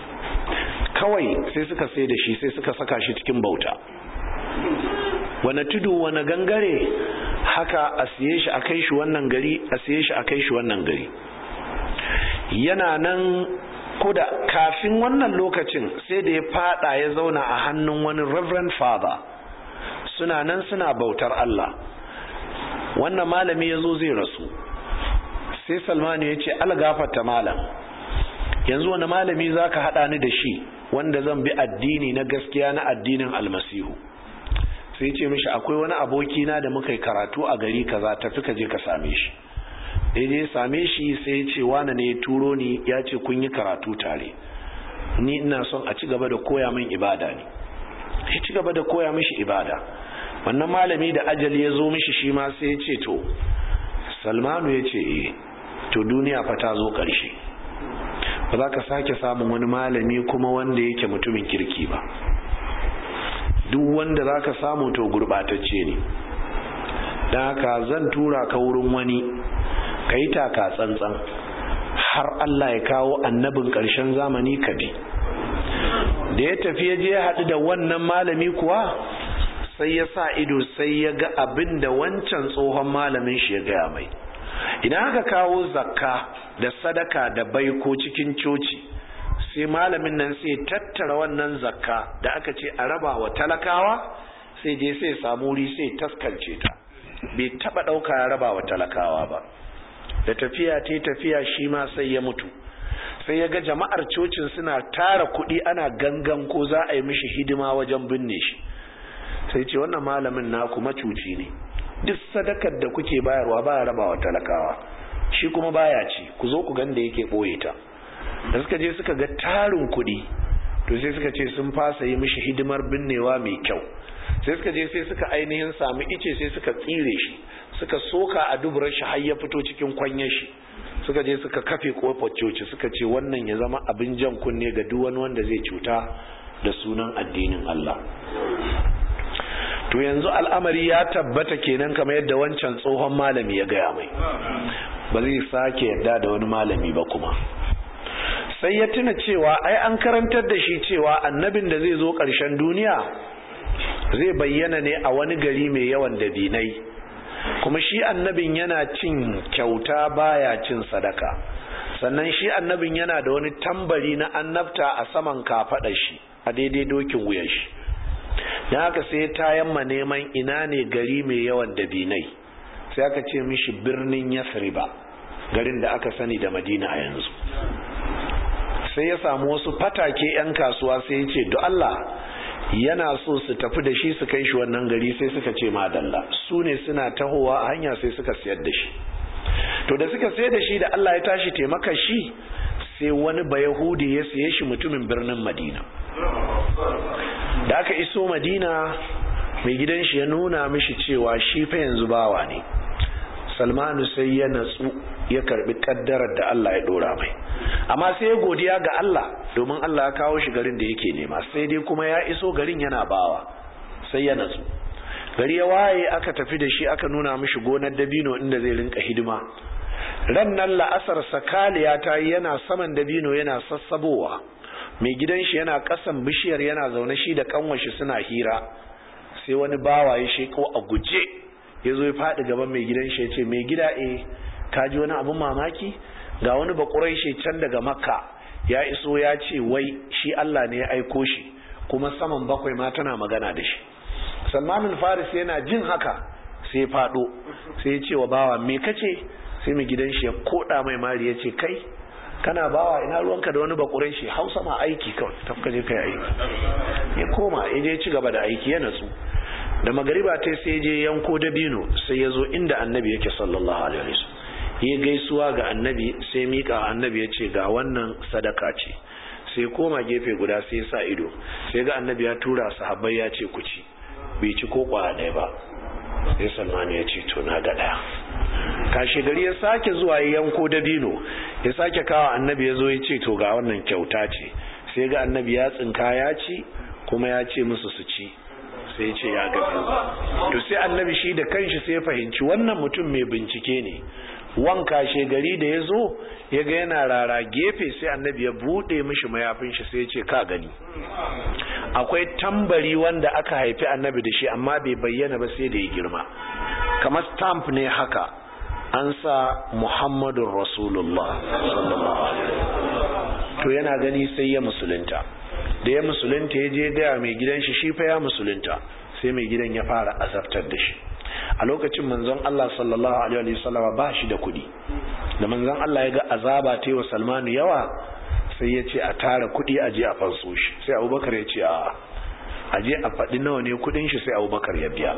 kawai sai suka sai da shi sai suka saka shi cikin bauta wane tudu wane gangare haka a siye shi a kai shi wannan gari a siye shi a kai shi wannan gari yana nan koda kafin wannan lokacin sai da ya fada ya zauna a hannun wani reverend father suna nan suna bautar Allah wannan malami ya zo zai rasu sai salmanu ya ce algafata malam yanzu wani malami za ka haɗa ni da shi wanda zan bi addini na gaskiya na addinin almasihu sai ce mishi akwai wani abokina da muka yi karatu a gari kaza tafi ka je ka same shi daidai same shi sai ya ce wane ne ya turo ni ya ce kun yi karatu tare ni ina son a ci gaba da koya min ibada ne ya ci gaba da koya mishi ibada wannan malami da ajali ya zo mishi shi ma sai ya ce to salmanu ya ce eh to duniya fa ta zo ƙarshe ba za ka sake samun wani malami kuma wanda yake mutumin kirki ba duk wanda za ka samu to gurɓatacce ne don haka zan tura ka wurin wani ka yi taka tsantsan har Allah ya kawo annabin ƙarshen zamani ka bi da ya tafi ya je haɗu da wannan malami kuwa sai ya sa ido sai ya ga abin da wancan tsohon malamin shi ya gaya mai idan aka kawo zakka da sadaka da baiko cikin coci sai malamin nan sai tattara wannan zakka da aka ce a raba wa talakawa sai je sai samu wuri sai taskance ta bai taba dauka ya raba wa talakawa ba da tafiya ta tafiya shi ma sai ya mutu sai ya ga jama'ar cocin suna tara kuɗi ana gangan ko za a yi mishi hidima wajen binne shi sai ce wannan malamin naku macuci ne duk sadakar da kuke bayarwa baya raba wa talakawa shi kuma baya ci ku zo ku ganda yake ɓoye ta da suka je suka ga tarin kuɗi to sai suka ce sun fasa yi mishi hidimar binnewa mai kyau sai suka je sai suka ainihin sami ice sai suka tsire shi suka soka a duburar shi har ya fito cikin kwanyar shi suka je suka kafe kofar coci suka ce wannan ya zama abin jan kunne ga duk wani wanda zai cuta da sunan addinin Allah to yanzu al'amari ya tabbata kenan kamar yadda wancan tsohon malami ya gaya mai ba zai sake yadda da wani malami ba kuma sai ya tuna cewa ai an karantar da shi cewa annabin da zai zo ƙarshen duniya zai bayyana ne a wani gari mai yawan dabinai kuma shi annabin yana cin kyauta baya cin sadaka sannan shi annabin yana da wani tambari na annabta a saman kafaɗa shi a daidai dokin wuyan shi don haka sai ta yamma neman ina ne gari mai yawan dabinai sai aka ce mishi birnin yasriba garin da aka sani da madina a yanzu sai ya samu wasu fatake 'yan kasuwa sai ya ce do Allah yana so su tafi da shi su kai shi wannan gari sai suka ce madalla su ne suna tahowa a hanya sai suka sayar da shi to da suka sayar da shi da Allah ya tashi taimaka shi sai wani bayahudi ya saye shi mutumin birnin madina da aka iso madina mai gidan shi ya nuna mishi cewa shi fa yanzu bawa ne salmanu sai ya natsu ya karbi kaddarar da Allah ya dora mai amma sai ya godiya ga Allah domin Allah ya kawo shi garin da yake nema sai dai kuma ya iso garin yana bawa sai ya natsu gari ya waye aka tafi da shi aka nuna mishi gonar dabino inda zai rinka hidima ran nan la'asar sakaliya ta yi yana saman dabino yana sassabowa mai gidan shi yana kasan bishiyar yana zaune shi da kanwashi suna hira sai wani bawa ya sheko a guje ya zo ya faɗi gaban mai gidan shi ya ce mai gida eh ka ji wani abin mamaki ga wani bakurai shi can daga makka ya iso ya ce wai shi Allah ne ya aiko shi kuma saman bakwai ma tana magana da shi salmanin faris yana jin haka sai faɗo sai ya ce wa bawa me kace sai mai gidan shi ya koda mai mari ya ce kai kana bawa ina ruwanka da wani bakurai shi hausa ma aiki kawai tafka je kai aiki ya koma ya je ci gaba da aiki ya natsu da magariba ta sai je yanko dabino sai ya zo inda annabi yake sallallahu alaihi wasallam ya gaisuwa ga annabi sai mika annabi ya ce ga wannan sadaka ce sai koma gefe guda sai sa ido sai ga annabi ya tura sahabbai ya ce ku ci bai ci ko kwaya ɗaya ba sai salmani ya ce to na ga ɗaya kashe gari ya sake zuwa ya yanko dabino ya sake kawo annabi ya zo ya ce to ga wannan kyauta ce sai ga annabi ya tsinka ya ci kuma ya ce musu su ci sai ya ce ya gabi to sai annabi shi da kanshi sai ya fahimci wannan mutum mai bincike ne wanka gari da ya zo ya ga yana rara gefe sai annabi ya buɗe mishi mayafin shi sai ya ce ka gani akwai tambari wanda aka haifi annabi da shi amma bai bayyana ba sai da ya girma kamar stamp ne haka an sa muhammadun rasulullah sallallahu alaihi to yana gani sai ya musulunta da ya musulunta ya je gaya mai gidan shi shi fa ya musulunta sai mai gidan ya fara azabtar da shi a lokacin manzon Allah sallallahu alaihi wasallam ba shi da kuɗi da manzon Allah ya ga azaba ta wa Salmanu yawa sai ya ce a tara kuɗi a je a fanso shi sai Abubakar ya ce a a je a faɗi nawa ne kuɗin shi sai Abubakar ya biya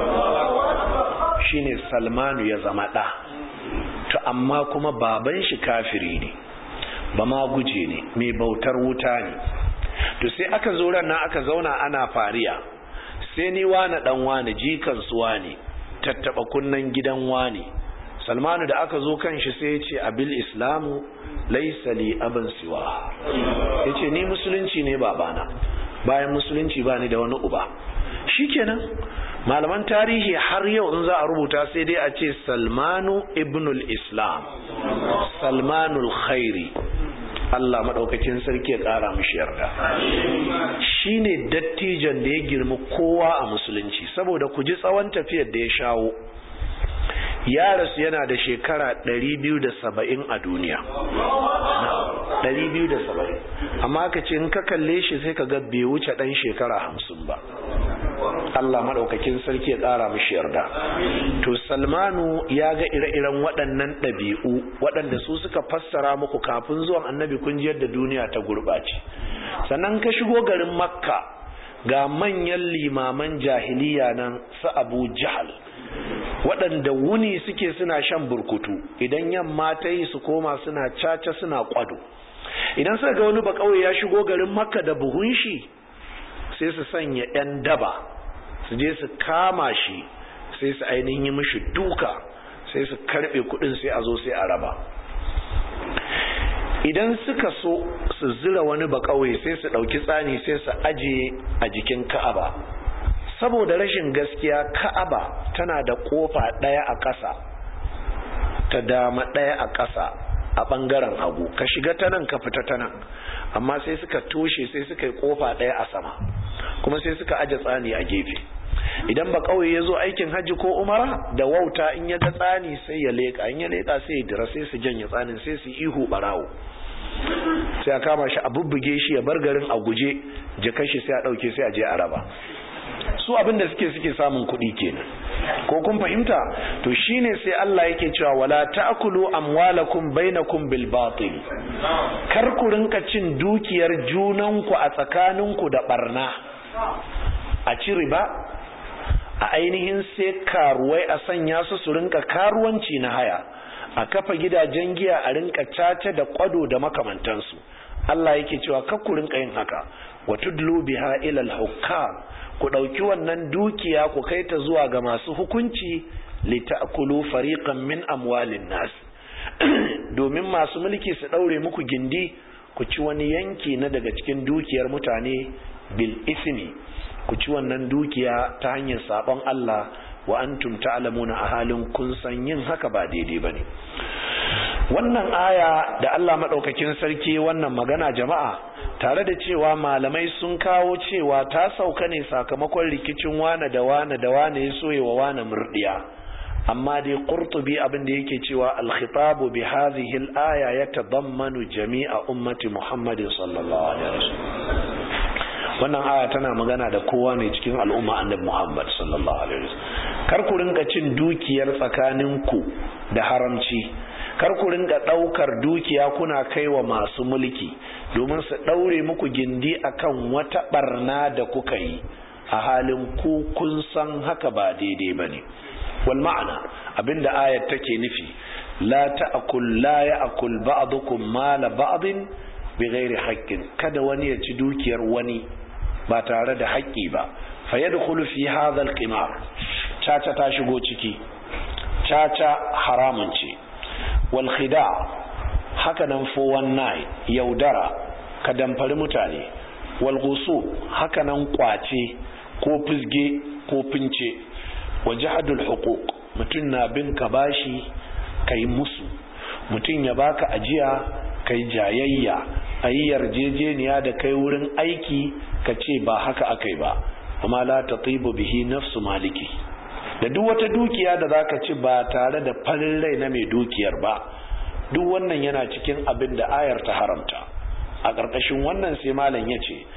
shine Salmanu ya zama ɗa to amma kuma baban shi kafiri ne ba ma guje ne mai bautar wuta ne to sai aka zo ran nan aka zauna ana fariya sai ni wani dan wani jikan su wani tattaba kunnan gidan wani salmanu da aka zo kan shi sai ya ce abil islamu laisa li aban siwa ya ce ni musulunci ne babana bayan musulunci ba ni da wani uba shikenan malaman tarihi har yau in za a rubuta sai dai a ce salmanu ibnul islam salmanul khairi Allah maɗaukakin sarki ya ƙara mishi yarda shi ne dattijan da ya girma kowa a musulunci saboda ku ji tsawon tafiyar da ya shawo ya rasu yana da shekara 270 a duniya 270 amma ka ce in ka kalle shi sai ka ga bai wuce ɗan shekara 50 ba Allah maɗaukakin sarki ya ƙara mishi yarda to salmanu ya ga ire-iren waɗannan ɗabi'u waɗanda su suka fassara muku kafin zuwan annabi kun ji yadda duniya ta gurɓace sannan ka shigo garin makka ga manyan limaman jahiliya nan su abu jahal waɗanda wuni suke suna shan burkutu idan yamma ta yi su koma suna caca suna kwado idan suka ga wani bakawai ya shigo garin makka da buhun shi sai su sanya 'yan daba su je su kama shi sai su ainihin yi mishi duka sai su karbe kudin sai a zo sai a raba idan suka so su zira wani bakawai sai su dauki tsani sai su ajiye a jikin ka'aba saboda rashin gaskiya ka'aba tana da kofa daya a ƙasa ta dama daya a ƙasa a ɓangaren hagu ka shiga ta nan ka fita ta nan amma sai suka toshe sai suka yi kofa daya a sama kuma sai suka aje tsani a gefe idan ba kauye ya zo aikin hajji ko umara da wauta in ya ga tsani sai ya leka in ya leka sai ya dira sai su janye tsanin sai su ihu barawo sai a kama shi a bubbuge shi ya bar garin a guje jikan shi sai a dauke sai a je a raba su abinda suke suke samun kuɗi kenan ko kun fahimta to shine sai Allah yake cewa wala ta'kulu amwalakum bainakum bil batil kar ku rinka cin dukiyar junanku a tsakaninku da barna a ci riba a ainihin sai karuwai a sanya su su rinka karuwanci na haya a kafa gidajen giya a rinka caca da kwado da makamantansu Allah yake cewa kar ku rinka yin haka wa tudlu biha ila al-hukam ku dauki wannan dukiya ku kai ta zuwa ga masu hukunci li ta'kulu fariqan min amwalin nas domin masu mulki su daure muku gindi ku ci wani yanki na daga cikin dukiyar mutane bil ismi ku ci wannan dukiya ta hanyar sabon Allah wa antum ta'lamuna a halin kun san yin haka ba daidai bane wannan aya da Allah madaukakin sarki wannan magana jama'a tare da cewa malamai sun kawo cewa ta sauka ne sakamakon rikicin wane da wane da wane ya soye wa wane murdiya amma dai qurtubi abin da yake cewa al-khitabu bi hadhihi al-aya yatadammanu jami'a ummati Muhammad sallallahu alaihi wasallam wannan aya tana magana da kowa ne cikin al'umma annabi Muhammad sallallahu alaihi wasallam kar ku rinka cin dukiyar tsakaninku da haramci kar ku rinka daukar dukiya kuna kaiwa masu mulki domin su daure muku gindi akan wata barna da kuka yi a halin ku kun san haka ba daidai bane wal ma'ana abinda ayat take nufi la ta'kul la ya'kul ba'dukum mala ba'din bighairi haqqin kada wani ya ci dukiyar wani ba tare da haƙƙi ba fa yadkhulu fi hadha al-qimar caca ta shigo ciki caca haramun ce wal khida haka nan 419 yaudara ka damfari mutane wal ghusu haka nan kwace ko fizge ko fince wa jahadul huquq mutun na bin ka bashi kai musu mutun ya baka ajiya kai jayayya ayi yarjejeniya da kai wurin aiki ka ce ba haka akai ba amma la tatibu bihi nafsu maliki da duk wata dukiya da zaka ci ba tare da farin rai na mai dukiyar ba duk wannan yana cikin abin da ayar ta haramta a ƙarƙashin wannan sai malam ya ce